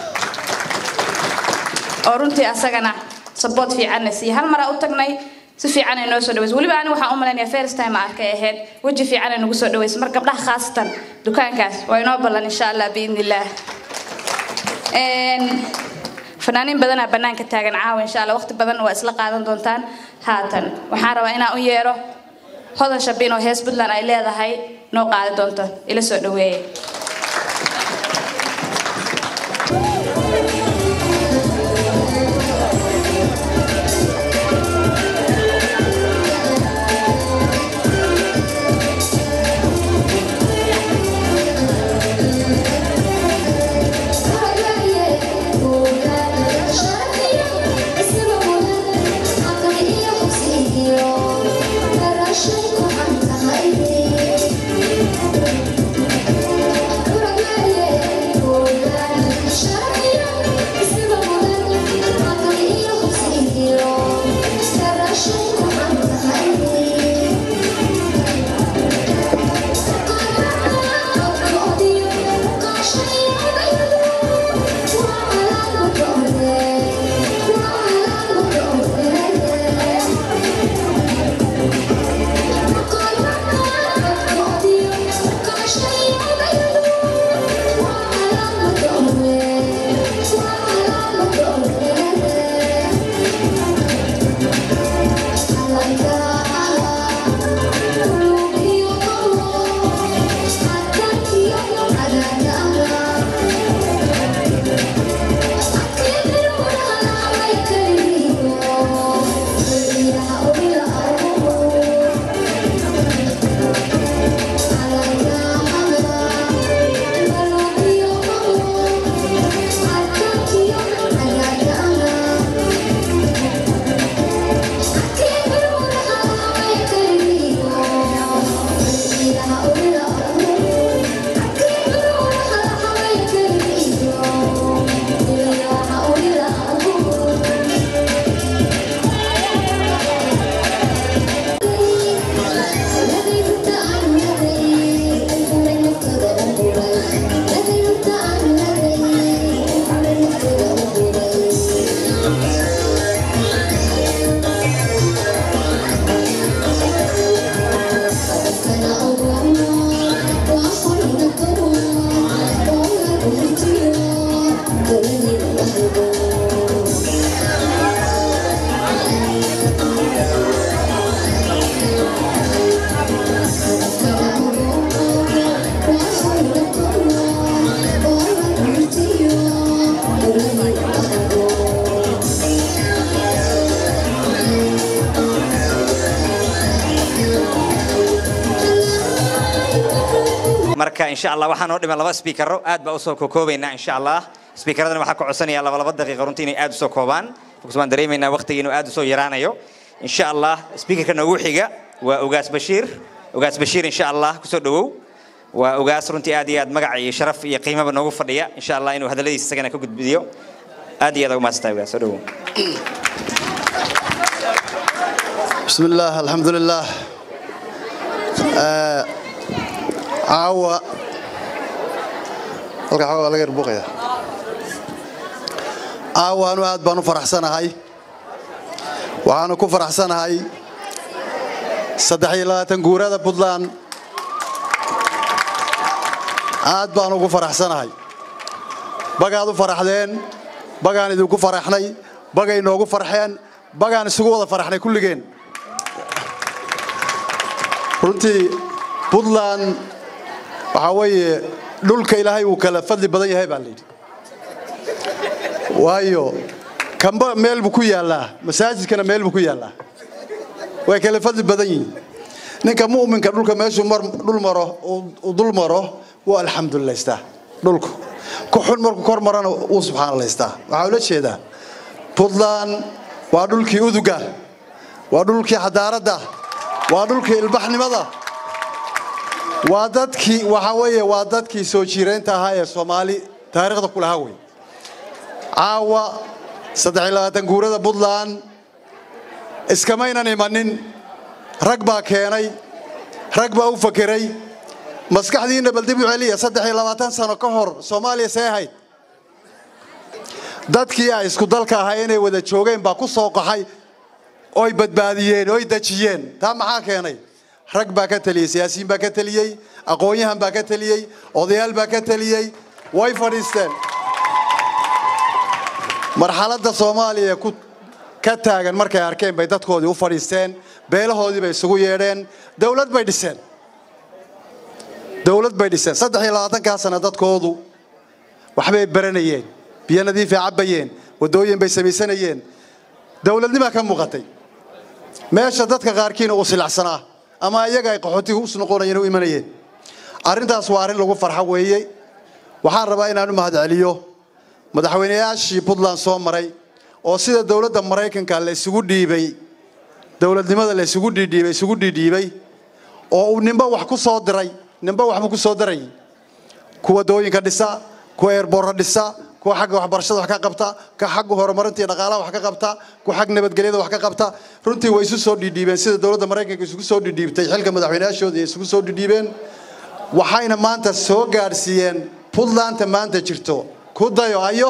oo runtii asagana saboot fiicanna siiye hal maraa u tagnay si fiican ay noo soo dhaweysay weliba ani waxaan u malaynayaa first time arkay ahayd weji fiican ay nagu soo dhaweysay mar gabdhaha khaasatan dukaankaas waa inoo ballan insha allah biidni illaah Een, fanaaniin badanaa banaanka taagan caawa insha allah waqti badan waa isla qaadan doontaan haatan waxaan rabaa inaan u yeero hodan shabiin oo hees puntland ay leedahay noo qaadi doonto ila soo dhaweeye Thank you. insha allah waxaan noo dhiman laba speakero aad baa usoo kokoobaynaa insha allah speakeradana waxaa ka codsanaya laba laba daqiiqa runtii inay aad usoo koobaan because waan dareemaynaa waqtiga inuu aad usoo yaraanayo insha allah speakerka noogu xiga waa ugaas bashiir ugaas bashiir insha allah kusoo dhawow waa ugaas runtii aad iyo aad magac iyo sharaf iyo qiimaba noogu fadhiya insha allah inuu hadalladiisa isagana ka gudbiyo aad iyo aad ugu mahadsantahay ugaas soo dhawow بسم الله الحمد لله آه، عاوة halka xoogaa laga yarbuuqaya caawa anu aad baan u faraxsanahay waxaanu ku faraxsanahay saddex iyo labaatan guurada puntland aad baan ugu faraxsanahay bagaad u faraxdeen bagaan idinku faraxnay bagay noogu farxeen bagaan isugu wada faraxnay kulligeen runtii puntland waxaa weeye dhulka ilaahay wuu kala fadli badan yahay baa layidhi waayo kamba meel buu ku yaallaa masaajidkana meel buu ku yaallaa way kala fadli badan yihiin ninka mu'minka dhulka meeshuu mar dhul maro uu dul maro wuu alxamdulilaystaa dhulku ku xun markuu kor marana wuu subxaanalaystaa waxaa ula jeedaa puntland waa dhulkii uduga waa dhulkii xadaaradda waa dhulkii ilbaxnimada waa dadkii waxaa weeye waa dadkii soo jiireynta ahaa ee soomaali taariikhda ku lahaa wey caawa saddex iyo labaatan guurada puntland iskamaynan imanin rag baa keenay rag baa u fakeray maskaxdiinna bal dib u celiya saddex iyo labaatan sano ka hor soomaaliya see ahayd dadkii ay isku dalka ahaa inay wada joogeen baa ku soo qaxay oy badbaadiyeen oy dejiyeen taa maxaa keenay rag baa ka teliyey siyaasiyiin baa ka teliyey aqoon-yahan baa ka teliyey odayaal baa ka teliyey way fadhiisteen marxaladda soomaaliya ee ku ka taagan markay arkeen bay dadkoodii u fadhiisteen beelahoodii bay isugu yeedheen dowlad bay dhiseen dowlad bay dhiseen saddex iyo labaatankaa sana dadkoodu waxbay baranayeen biyo nadiifay cabbayeen waddooyin bay samaysanayeen dowladnimaa ka muuqatay meesha dadka qaarkiina uu silacsanaa ama iyaga ay qaxootiga us noqonayeen u imanayeen arrintaas waa arrin lagu farxo weeye waxaan rabaa inaan u mahadceliyo madaxweynayaashii puntland soo maray oo sida dowladda maraykanka la isugu dhiibay dowladnimada la isugu dhiidhiibay isugu dhiidhiibay oo uu ninba wax ku soo diray ninba waxbuu ku soo diray kuwa dooyinka dhisa kuwa eerboorra dhisa kuwa xagga waxbarashada wax ka qabta ka xagga horumarinta iyo dhaqaalaha wax ka qabta kuwa xagga nabadgelyada wax ka qabta runtii way isu soo dhiidhiibeen sida dowladda maraykanka isugu soo dhiidhiibtay xilka madaxweynayaashooda ay isugu soo dhiidhiibeen waxayna maanta soo gaadhsiiyeen puntlandta maanta jirto ku dayo ayo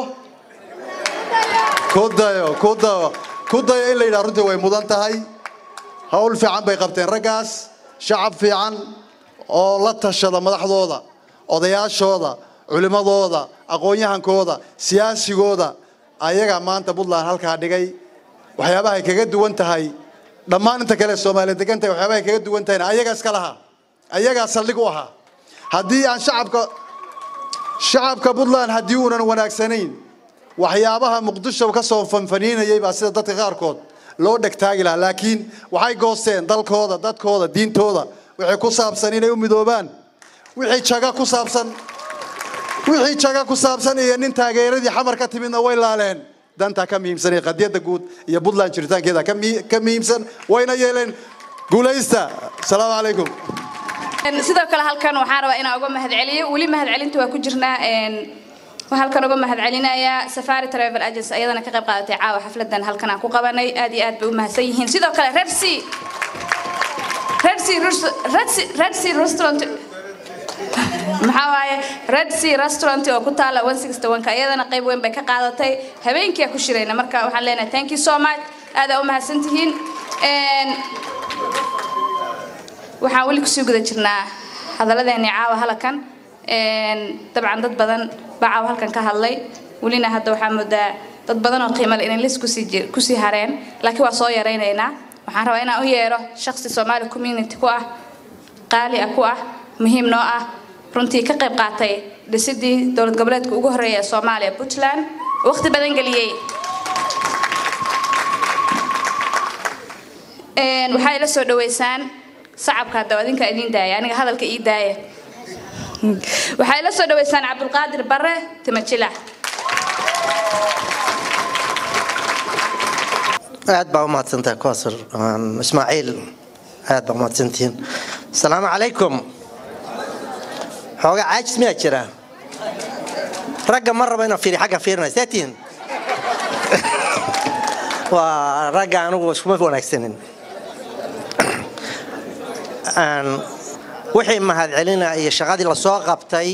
ku dayo ku dayo ku dayo in la yidhaha runtii way mudan tahay hawl fiican bay qabteen raggaas shacab fiican oo la tashada madaxdooda odayaashooda culimmadooda aqoon-yahankooda siyaasigooda ayagaa maanta puntland halkaa dhigay waxyaabahay kaga duwan tahay dhammaan inta kale soomaaliya degan tahay waxyaabahay kaga duwan tahayna ayagaa iska lahaa ayagaa saldhig u ahaa haddii aan shacabka shacabka puntland haddii uunan wanaagsanayn waxyaabaha muqdisho ka soo fanfaniinayay baa sida dadka qaarkood loo dhegtaagi lahaa laakiin waxay goosteen dalkooda dadkooda diintooda wixii ku saabsan inay u midoobaan wixii jaga ku saabsan wixii jaga ku saabsan iyo nin taageeradii xamar ka timidna way laaleen dantaa ka muhiimsan ee qadiyadda guud iyo puntland jiritaankeeda ka mi- ka muhiimsan wayna yeeleen guulaysta asalaamu calaykum sidoo kale halkan waxaan rabaa inaan uga mahadceliyo weli mahadcelinta waa ku jirnaa een, waxaan halkan uga mahadcelinayaa safari travel agency ayadana ka qayb qaadatay caawa xafladan halkan aan ku qabanay aad iyo aad bay u mahadsan yihiin sidoo kale red sea red sea Rus- red sea red sea restaurant maxaa waaye red sea restaurant oo ku taala 161ka iyadana qayb weyn bay ka qaadatay habeenkii aan ku shirayna marka waxaan leenahay thank you so much aad aa u mahadsan tihiin Een, waxaan weli kusii guda jirnaa hadalladeennii caawa halkan Een, dabcan dad badan baa caawa halkan ka hadlay welina hadda waxaa moodaa dad badan oo qiimo leh inay lis kusii jir- kusii hareen laakiin waa soo yaraynaynaa waxaan rabaa inaan u yeero shaqsi soomaali community ku ah qaali ah ku ah muhiim noo ah runtii ka qayb qaatay dhisidii dowlad goboleedka ugu horreeya ee soomaaliya puntland waqti badan geliyey Een, waxaa ila soo dhaweysaan sacabka hadda adinka idin daaya aniga hadalka ii daaya waxay la soo dhaweysaan cabdulqaadir bare timajila aad baa u mahadsantahay kowsar Aan ismaaciil aad baa u mahadsantihiin asalaamu calaykum xoogaa caajis miyaa jira ragga ma rabo inaan fiiri xagga fiirinay see tihiin waa ragga anigu iskuma wanaagsanin Aan wixii mahadcelina iyo shaqadii lasoo qabtay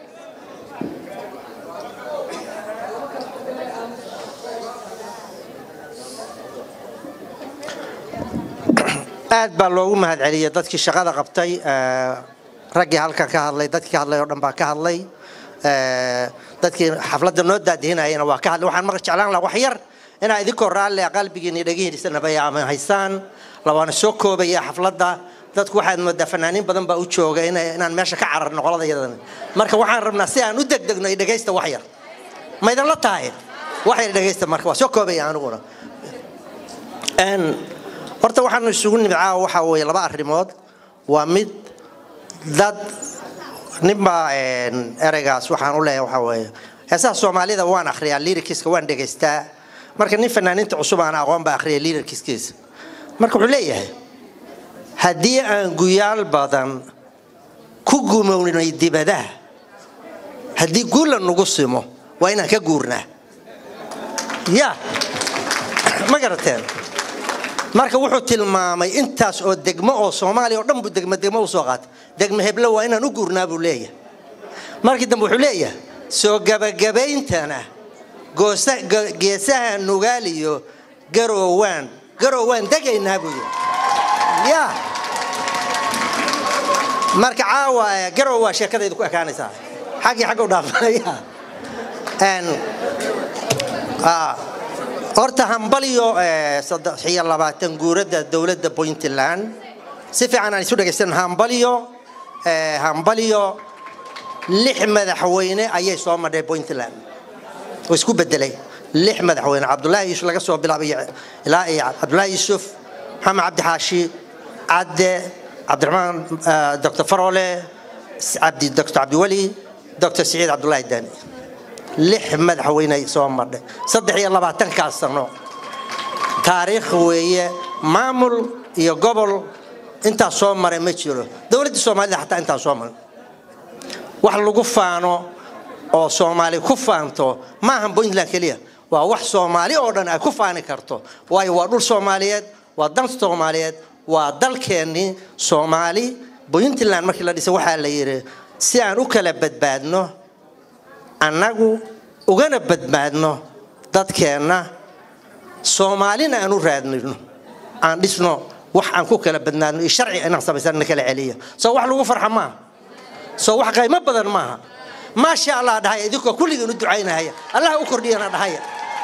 aad baa loogu mahadceliyey dadkii shaqada qabtay eh, raggii halkan ka hadlay dadkii ka hadlay oo dhan baa ka hadlay eh, dadkii xafladda noo daadihinayana waa ka hadlay waxaan marka jeclaan lahaa wax yar inaa idinkoo raalli ah qalbigiina iyo dhegihiisana ama haysaan labaana soo koobaya xafladda dadku waxaad moodaa fanaaniin badan baa u jooga ina- inaan meesha ka cararno qolada yadan marka waxaan rabnaa si aan u degdegno iyo dhegaysta wax yar ma idinla tahay wax yar dhegaysta marka waa soo koobaya aniguna Een, horta waxaanu isugu nimid caawa waxaa weeye laba arrimood waa mid dad ninbaa een, ereygaas waxaan u leeyahay waxaa weeye heesaha soomaalida waan akhriyaa lirikiska waan dhegaystaa marka nin fanaaniinta cusub aan aqoon baa akhriya lirikiskiisa marka wuxuu leeyahay haddii aan guyaal badan ku gumownay dibadaha haddii guula nagu simo waa inaan ka guurnaa ya ma garateen marka wuxuu tilmaamay intaas oo degmo oo soomaaliya oo dhan buu degmo degmo usoo qaatay degmo heblo waa inaan u guurnaa buu leeyahay markii dambe wuxuu leeyahay soo gabagabayntana goosa- ge- geesaha nugaaliyo garoowaan garoowaan degaynaa buu yidhi ya marka caawa eh, garow waa sheekadaydu ku ekaanaysaa xaggii xagga u dhaafanaya Een, ah, horta hambaliyo eh, saddex iyo labaatan guurada dowladda puntland si fiican aan isu dhegaysan hambaliyo eh, hambaliyo lix madaxweyne ayay soo madhay puntland oo isku bedelay lix madaxweyne cabdulaahi yuusuf laga soo bilaabay ilaa iyo cabdulaahi yuusuf maxamed cabdi xaashi cadde cabdiraxmaan eh, dr farole cabdi dr cabdiweli dr siciid cabdulaahi daani lix madaxweyne ay soo madhay saddex iyo labaatankaas sano taariikh weeye maamul iyo gobol intaas soo maray ma jiro dowladda soomaalida xataa intaas soo maray wax lagu faano oo soomaali ku faanto ma ahan puntland keliya waa wax soomaali oo dhan ay ku faani karto waayo waa dhul soomaaliyeed waa dal soomaaliyeed waa dalkeennii soomaali puntland markii la dhisay waxaa la yidhi si aan u kala badbaadno annagu ugana badbaadno dadkeenna soomaalina aan u raadnino aan dhisno wax aan ku kala badnaadno iyo sharci inaan samaysan na kala celiya soo wax lagu farxa maaha soo wax qaymo badan maaha maasha allah dhahaya idinkoo kulligiin u ducaynahaya allah u kordhiyana dhahaya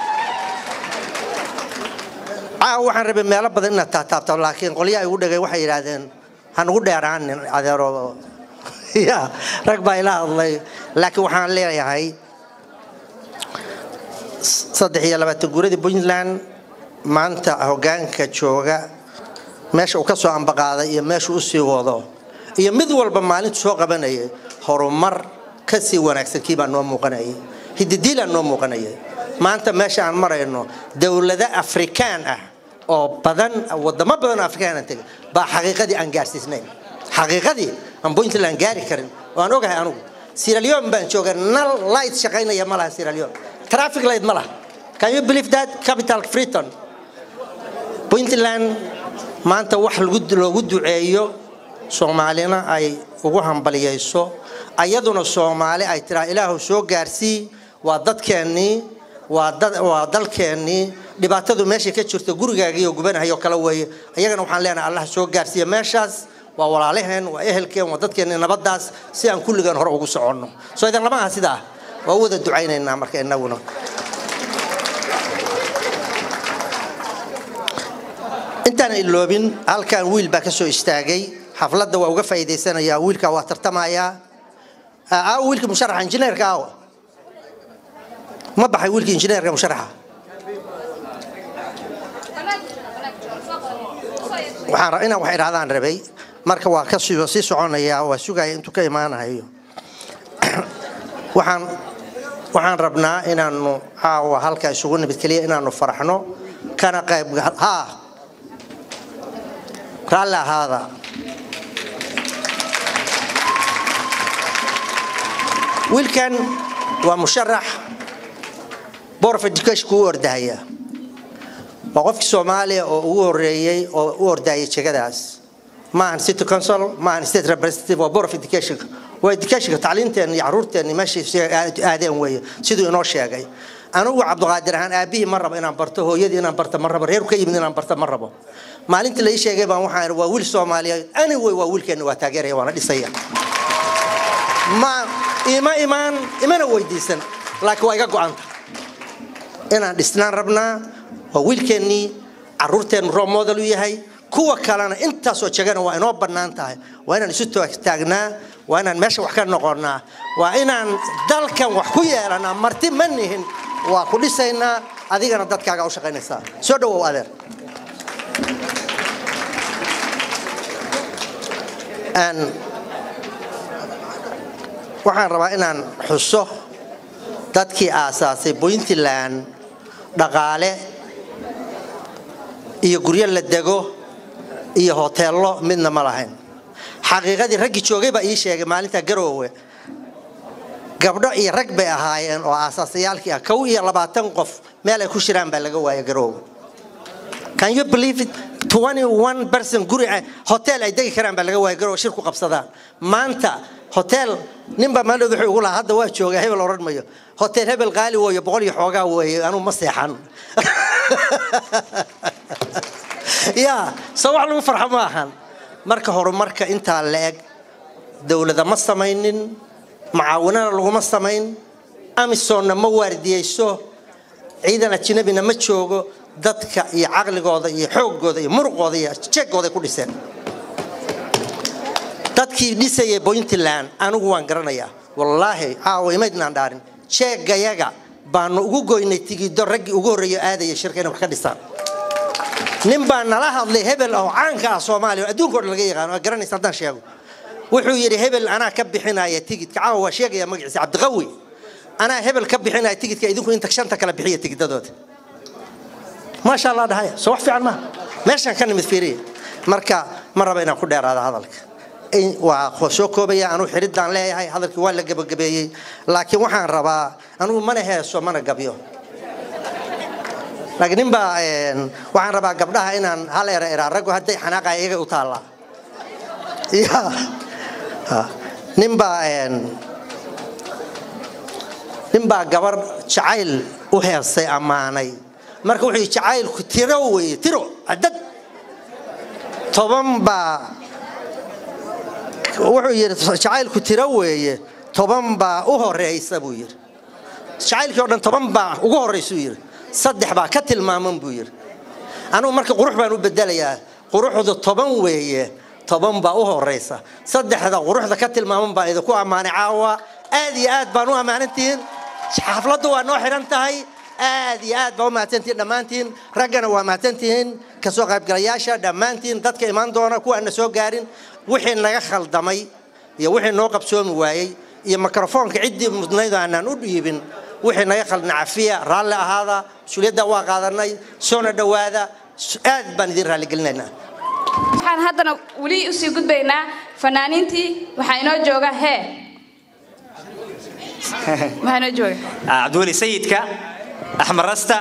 caawa waxaan rabay meelo badan inaad taataabto laakiin qolyaha igu dhegay waxay yidhaahdeen hanugu dheeraanin adeero ya rag baa ila hadlay laakiin waxaan leeyahay saddex iyo labaatan guuradii puntland maanta hoggaanka jooga meesha uu ka soo ambaqaaday iyo meesha u sii wado iyo mid walba maalintu soo qabanayay horumar ka sii wanaagsan kii baa noo muuqanayay hididiilaa noo muuqanayay maanta meesha aan marayno dowlado afrikaan ah oo badan wadamo badan oo afrikaan aan tegay baa xaqiiqadii aan gaarsiisnayn xaqiiqadii aan puntland gaari karin oo aan ogahay anugu sierra leone baan jooga nal light shaqaynaya ma laha sierra leone traffic light ma laha can you believe that capital freeton puntland maanta wax lagu- loogu duceeyo soomaalina ay ugu hambaliyayso ayaduna soomaali ay tiraa ilaahu soo gaarsii waa dadkeennii waa dad- waa dalkeennii dhibaatadu meeshay ka jirto gurigaagiiyo gubanahayo kale weeye ayagana waxaan leenahay allah soo gaarsiiya meeshaas waa walaalaheen waa ehelkeen waa dadkeenni nabadaas si aan kulligaan hore ugu soconno soo idan lama aha sidaa waa u wada ducaynaynaa marka inaguna intaan iloobin halkan wiil baa ka soo istaagay xafladda waa uga faa'iidaysanayaa wiilkaa waa tartamayaa aa wiilkii musharaxa injineerka aawa ma baxay wiilkii injineerka musharaxa waxaan ra- inaan wax idhahdaan rabay marka waa ka sii sii soconayaa waa sugaya intuu ka imaanayo waxaan waxaan rabnaa inaanu caawa halka isugu nimid keliya inaanu faraxno kana qayb ha raalli ahaada wiilkan waa musharax board of education u ordahaya waa qofkii soomaaliya oo ugu horeeyey oo u ordahayay jegadaas maahan city council maahan state representative waa board of education waa educationka tacliinteena iyo caruurteena meeshay aadeen weeye siduu inoo sheegay anigu cabdiqaadir ahaan aabihii ma rabo inaan barto hooyadii inaan barto ma rabo reerku ka yimid inaan barto ma rabo maalintii la ii sheegay baan waxaan waa wiil soomaaliyeed anyway waa wiilkeena waa taageeraya waana dhisaya ma ima imaan imana weydiisan laakiin waa iga go-anta inaan dhisnaan rabnaa waa wiilkeennii caruurteennu roob model u yahay kuwa kalena intaasoo jegana waa inoo bannaan tahay waa inaan isu taagnaa waa inaan meesha wax ka noqonnaa waa inaan dalkan wax ku yeelanaa marti ma nihin waa ku dhisaynaa adigana dadkaaga u shaqaynaysaa soo dhawow adeer waxaan rabaa inaan xuso dadkii aasaasay puntland dhaqaale iyo guryo la dego iyo hoteello midna ma lahayn xaqiiqadii raggii joogay baa ii sheegay maalinta garoowe gabdho iyo rag bay ahaayeen oo aasaasayaalkii ah kow iyo labaatan qof meel ay ku shiraan baa laga waaya garoowe can you believe it 21 person guri hotel ay degi karaan baa laga waaya garoowe shir ku qabsadaan maanta hotel ninbaa maaldood wuxuu ugu lahaa hadda waa joogaa hebel odhan mayo hotel hebel qaali weeyo boqol iyo xoogaa weeye anuu ma seexan ya soo wax lagu farxo ma ahan marka horumarka intaa la eg dowlada ma samaynin macaawinana laguma samayn amisonna ma waardiyeyso ciidan ajnabina ma joogo dadka iyo caqligooda iyo xoogooda iyo muruqooda iyo jeegooday ku dhiseen dadkii dhisayay puntland anigu waan garanayaa wallaahi caawa imaydnaan dhaarin jeegayaga baanu ugu goynay tigido raggii ugu horreeyo aadaya shirka inay wax ka dhisaan nin baa nala hadlay hebel oo caanka ah soomaaliya oo adduunka o dhan laga yaqaano waa garanaysa haddaan sheego wuxuu yidhi hebel anaa ka bixinaya tigidka caawa waa sheegaya magaciisa cabdiqawi anaa hebel ka bixinaya tigidka idinku inta shanta kala bixiya tigidadooda maasha allah dhahaya soo wax fiican maaha meeshaan ka nimid fiiriya marka ma raba inaan ku dheeraado hadalka waa soo koobaya anuu xiridaan leeyahay hadalkii waa la gebagabeeyey laakiin waxaan rabaa anugu mana heeso mana gabyo laakiin ninbaa waxaan rabaa gabdhaha inaan hal era eraa raggu hadday xanaaqaya iyaga u taallaa ya ninbaa ninbaa gabar jacayl u heestay ammaanay marka wuxuu yidhi jacaylku tiro weeye tiro cadad toban baa wuxuu yidhi jacaylku tiro weeye toban baa u horeysa buu yidhi jacaylkii o dhan toban baa ugu horeysuu yidhi saddex baa ka tilmaaman buu yidhi anugu marka qurux baan u bedelayaa quruxdu toban weeye toban baa u horeysa saddexda quruxda ka tilmaaman baa idinku ammaanay caawa aad iyo aad baan u ammaanantihiin xafladdu waa noo xidhan tahay aad iyo aad baa u mahadsantihiin dhammaantiin raggana waa mahadsantihiin kasoo qaybgalayaasha dhammaantiin dadka imaan doona kuwa aan na soo gaarin wixii naga khaldamay iyo wixii noo qabsoomi waayey iyo mikrofoonka ciddii mudnayd aanaan u dhiibin wixii naga khaldna cafiya raalli ahaada mas-uuliyadda waa qaadanay soona dhowaada aad baan idin raalligelinaynaa waxaan haddana weli usii gudbaynaa fanaaniintii waxaa inoo jooga hee maxaa inoo jooga cabdiweli sayidka axmed rasta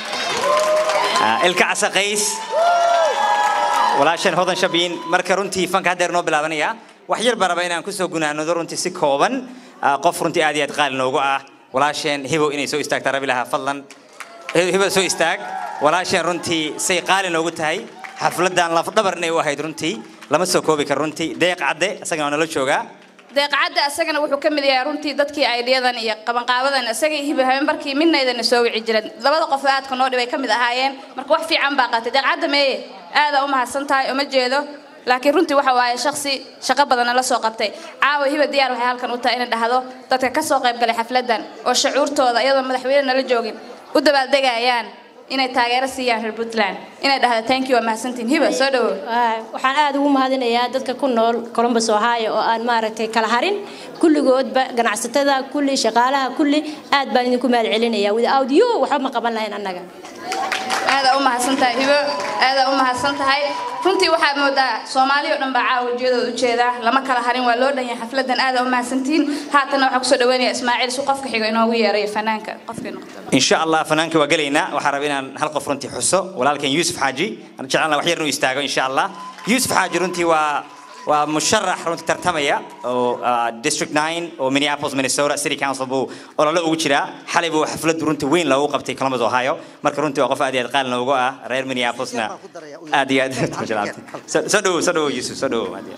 ilka casaqays walaashan hodan shabiin marka runtii fanka haddeer noo bilaabanaya wax yar baan rabaa inaan kusoo gunaanado runtii si kooban qof runtii aad iyo aad qaali noogu ah walaasheen hibow inay soo istaagtaa rabi lahaa fadlan hibow soo istaag walaasheen runtii say qaali noogu tahay xafladan lafdhabar inay u ahayd runtii lama soo koobi karo runtii deeq cadde isagana waa nala joogaa deeqacadda asagana wuxuu ka mid yahay runtii dadkii aydhiyadan iyo qabanqaabadan isaga iyo hiba habeenbarkii midnaydana soo wici jiran labada qof aadka noo dhibay ka mid ahaayeen marka wax fiican baa qaatay deeqacadda meeye aadaa u mahadsan tahay uma jeedo laakiin runtii waxa waaye shaksi shaqo badanna la soo qabtay caawa hiba diyaar waxay halkan u tahay inay dhahdo dadka ka soo qayb galay xafladan oo shucuurtooda iyadoo madaxweyne nala joogin u dabaaldegayaan inay taageero siiyaan reer puntland inay dhahda thank you waa mahadsantiin hiba soo dhawo waxaan aada ugu mahadinayaa dadka ku nool columbus ohio oo aan maaragtay kala harin kulligoodba ganacsatada kulli shaqaalaha kulli aad baan idinku mahad celinaya without you waxba ma qaban lahayn annaga aadaa u mahadsan tahay hibo aadaa u mahadsan tahay runtii waxaad moodaa soomaali oo dhan baa caawa ujeedooda ujeeda lama kala harin waa loo dhan yahay xafladan aadaa u mahadsantihiin haatanna waxaa kusoo dhaweynaya ismaaciil su qofka xigo inoogu yeerayo fanaanka qofkii noqdo إن شاء الله فنانك وقلينا وحربنا هل قفرنتي حسو ولكن يوسف حاجي أنا جعلنا وحير إنه يستاجو إن شاء الله يوسف حاجي رنتي و ومشرح رنتي ترتمية أو ديستريكت 9 أو مينيابوليس مينيسوتا سيتي كونسل بو ولا لا وجرا حلي بو حفلة رنتي وين لو قبتي كلامز أوهايو مرك رنتي وقف أدي قال لو جوا رير مينيابوليسنا أدي أدي مجرات سدو سدو يوسف سدو أدي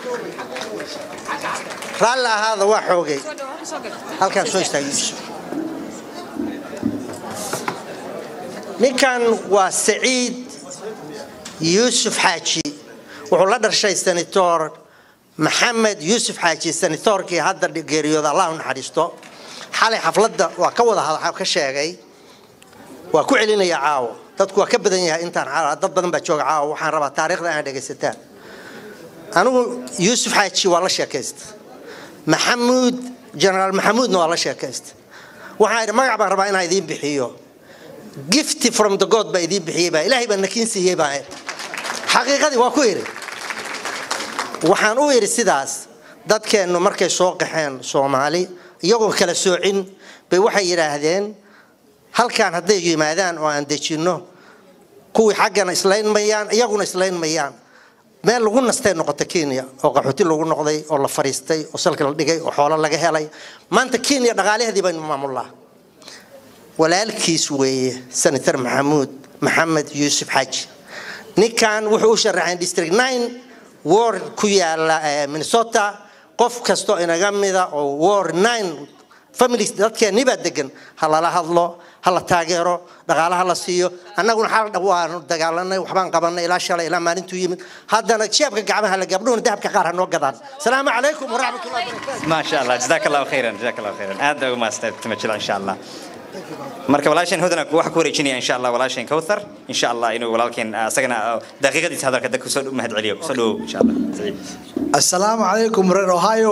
raalli ahaada waa xoogay halkaan soo istaag yuusuf ninkan waa saciid yuusuf xaaji wuxuu la dhashay senator maxamed yuusuf xaaji senatorkii hadda geeriyooda allah u naxariisto xalay xafladda waa ka wada hada ka sheegay waa ku celinaya caawo dadku waa ka badan yahay intaan caawa dad badan baa jooga caawo waxaan rabaa taariikhda inaan dhegaysataan anigu yuusuf xaaji waa la sheekaysta maxamuud generaal maxamuudna waa la sheekaysta waxaan idhi magac baan rabaa inaan idiin bixiyo gifty from the god baa idiin bixiyey baa ilaahay baa nakiin siiyey baa idhi xaqiiqadii waa ku idhi waxaan u idhi sidaas dadkeennu markay soo qaxeen soomaali iyagoo kala soocin bay waxay yidhaahdeen halkaan hadday yimaadaan oo aan dejinno kuwii xaggana islayn mayaan iyaguna islayn mayaan meel lagu nastay noqota kenya oo qaxooti lagu noqday oo la fariistay oo salka la dhigay oo xoolo laga helay maanta kenya dhaqaalaheedii baynu maamulnaa walaalkiis weeye senator maxamuud maxamed yuusuf xaaji ninkan wuxuu u sharaxay district nine ward ku yaala minnesota qof kastoo inaga mida oo ward nine families dadkeenni baa degan ha lala hadlo ha la taageero dhaqaalaha la siiyo annaguna xal waanu dagaalanay waxbaan qabanay ilaa shalay ilaa maalintuu yimid haddana jeebka gacmaha la gabdhuhuna dahabka qaar ha noo gadaan salaamu calaykum waraxmatullahi wabarakaatu ما شاء الله جزاك الله خيرا جزاك الله خيرا هذا ما استمتع إن شاء الله marka walaasheen hodana waxa ku wareejinaya insha allah walaasheen kawthar insha allah inuu walaalkeen asagana daqiiqadiisa hadalka dadka soo mahad celiyo soo dhow insha allah saciid assalaamu calaykum reer ohio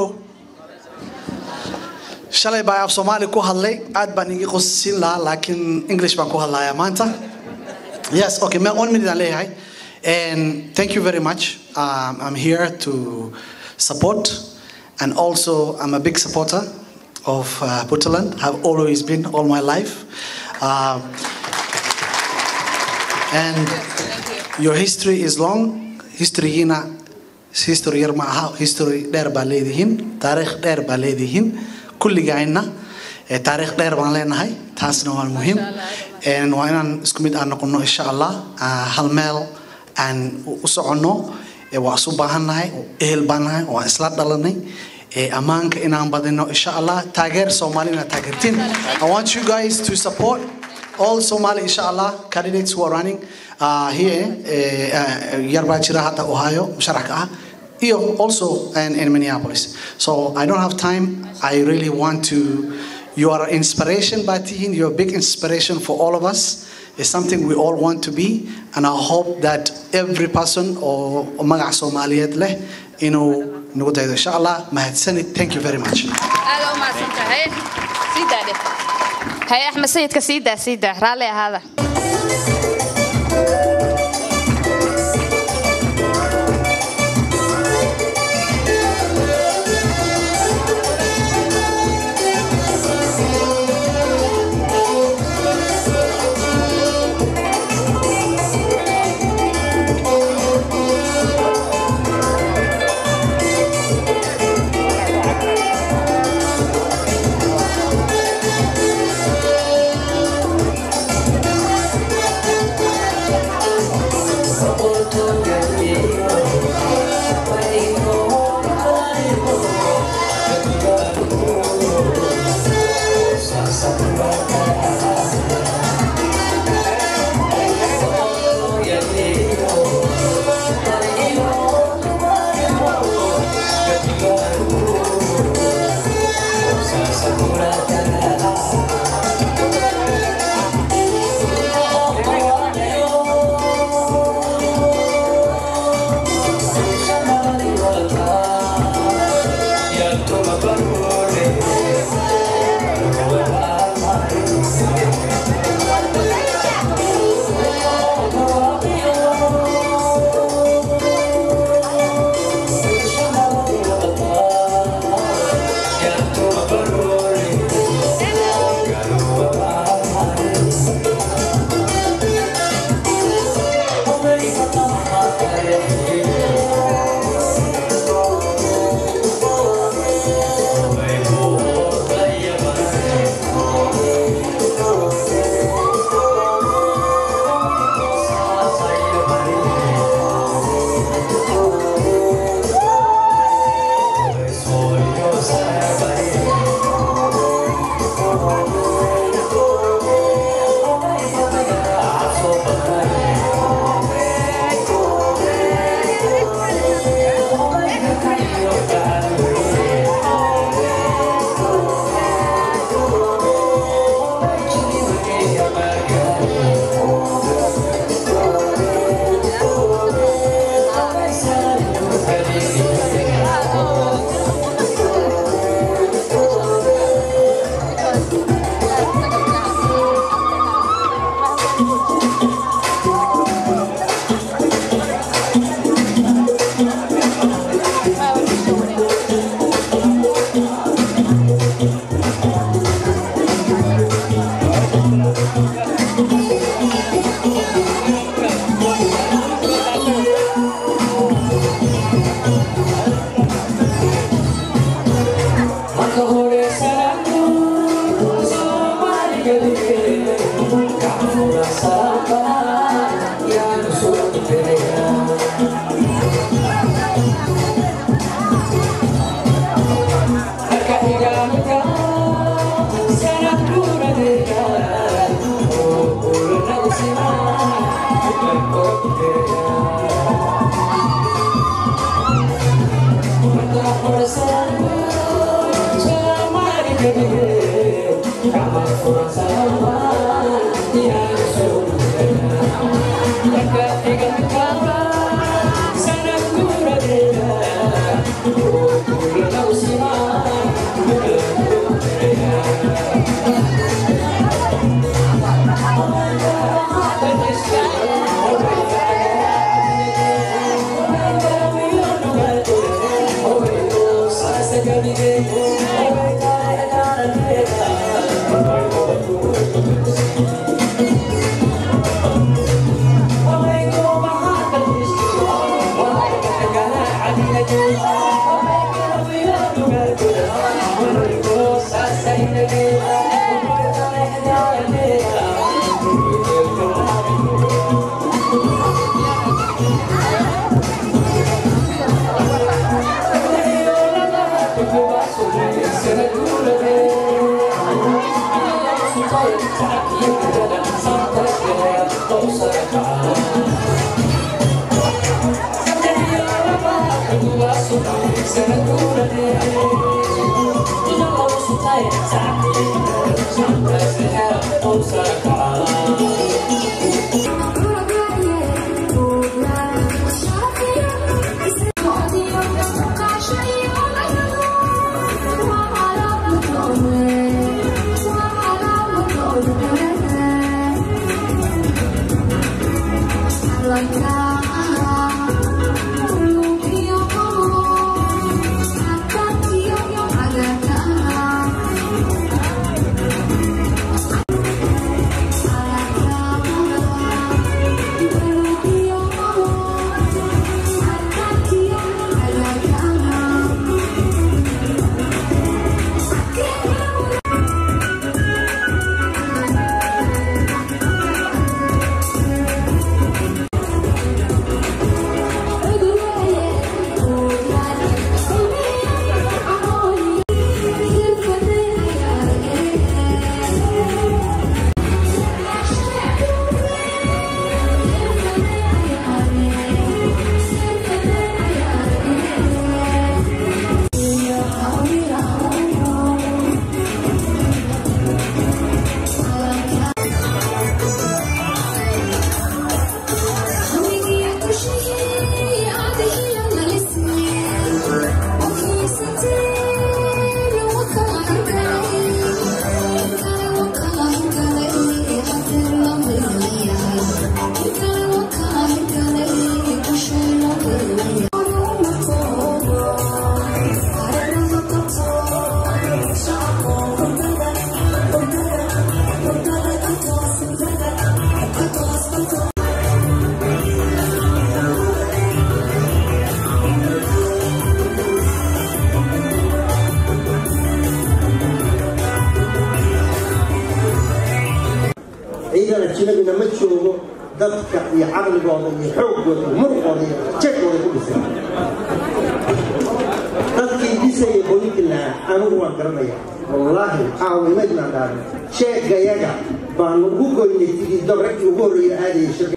shalay baa af soomaali ku hadlay aad baan igi qosiin lahaa laakiin english baan ku hadlayaa maanta yes okay ma one minute aan leeyahay and thank you very much um, i'm here to support and also i'm a big supporter of uh, Puntland have always been all my life um, and your history is long historygiina history yar ma aha history dheer baa leedihiin taariikh dheer baa leedihiin kulligayna taariikh dheer baan leenahay taasna waa muhiim waa inaan isku mid aan noqono insha allah hal meel aan u soconno waa isu baahannahay ehel baan nahay waa isla dhalanay ammaanka inaan badino insha allah taageer soomaali inaad taageertiin i want you guys to support all somali insha allah candidates who are running uh, here yar baa jira hadda ohio musharaxka ah iyo also in, in minneapolis so i don't have time i really want to you are inspiration by tihin you're a big inspiration for all of us It's something we all want to be, and I hope that every person or magac Somaliyeed leh inuu nagu daydo insha allah mahadsanid thank you very much aada u mahadsantahay sii daadhe haye axmed sayidka sii daa sii daa raalli ahaada ciidan ajnabina ma joogo dadka iyo caqligooda iyo xoogooda iyo muruqooda iyo jeegooda ku dhisan dadkii dhisayay puntland anigu waan garanaya wallaahi caawimaydnaan dhaarin sheegayaga baanu ugu goynay tigiido raggii ugu horreeya aadayay shirka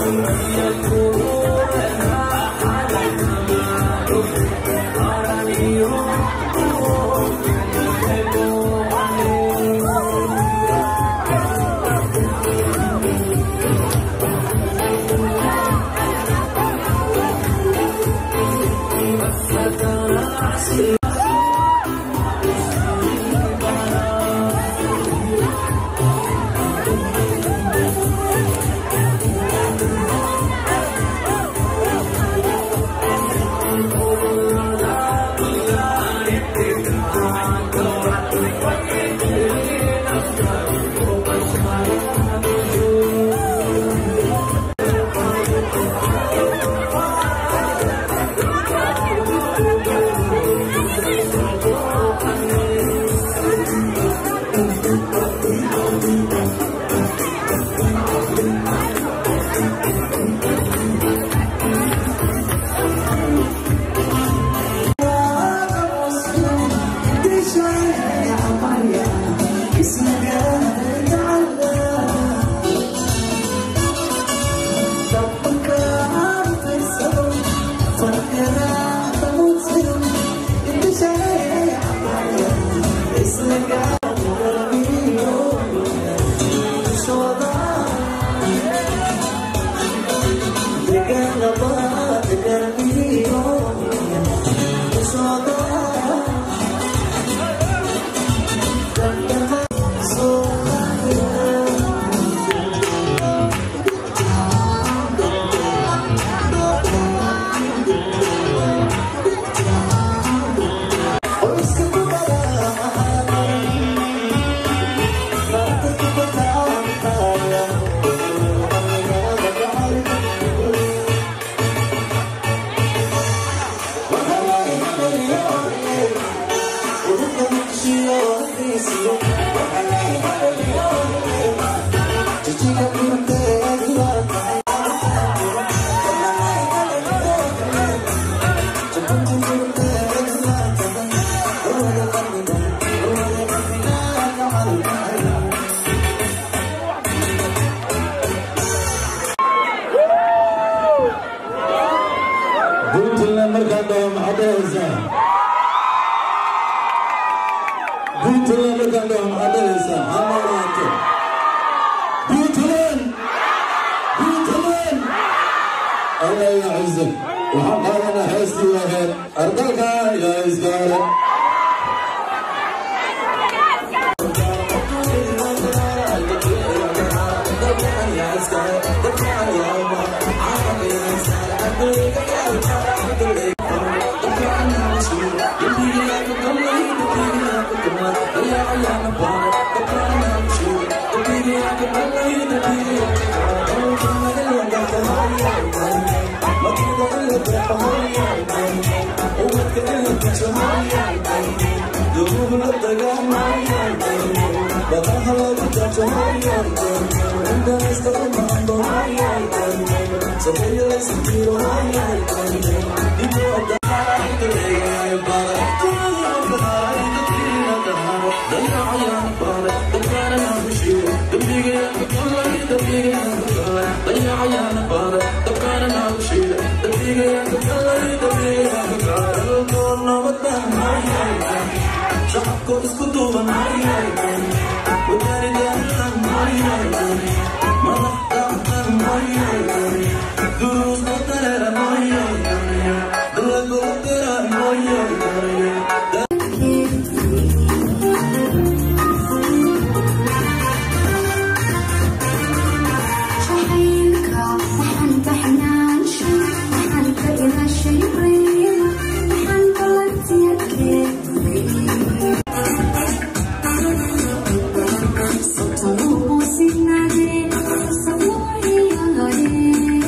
puntland markaan dhaho maxaad dhahaysaa puntland markaan dhaho maxaad dhahaysaa ha noolaato puntland puntland allah ya ciise waxaan qaadanaa heestii waheed ardalka yaa iskaale Thank you.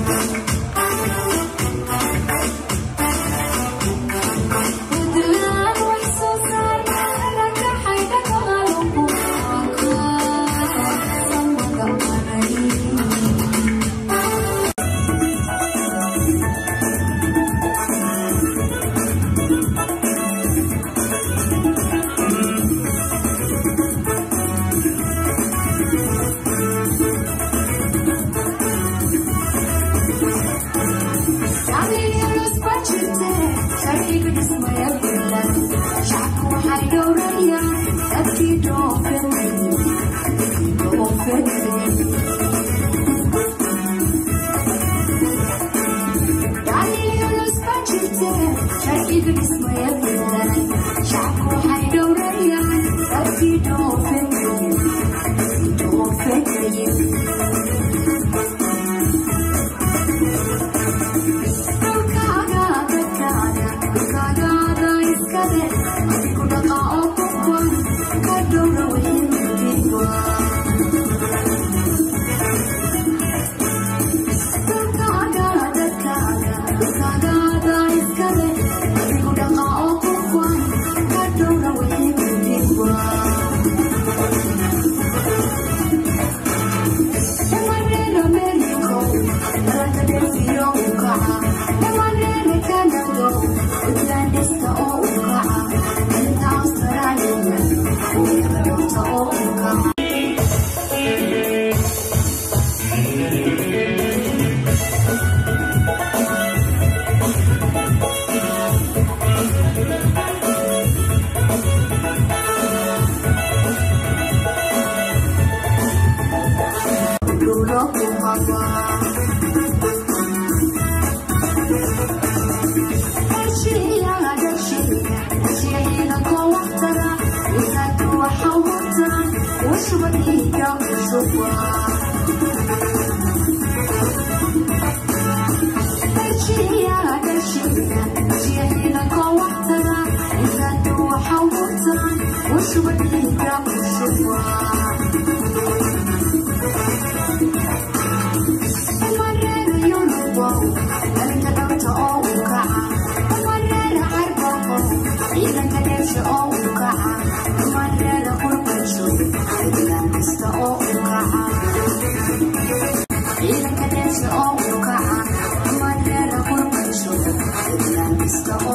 Stop.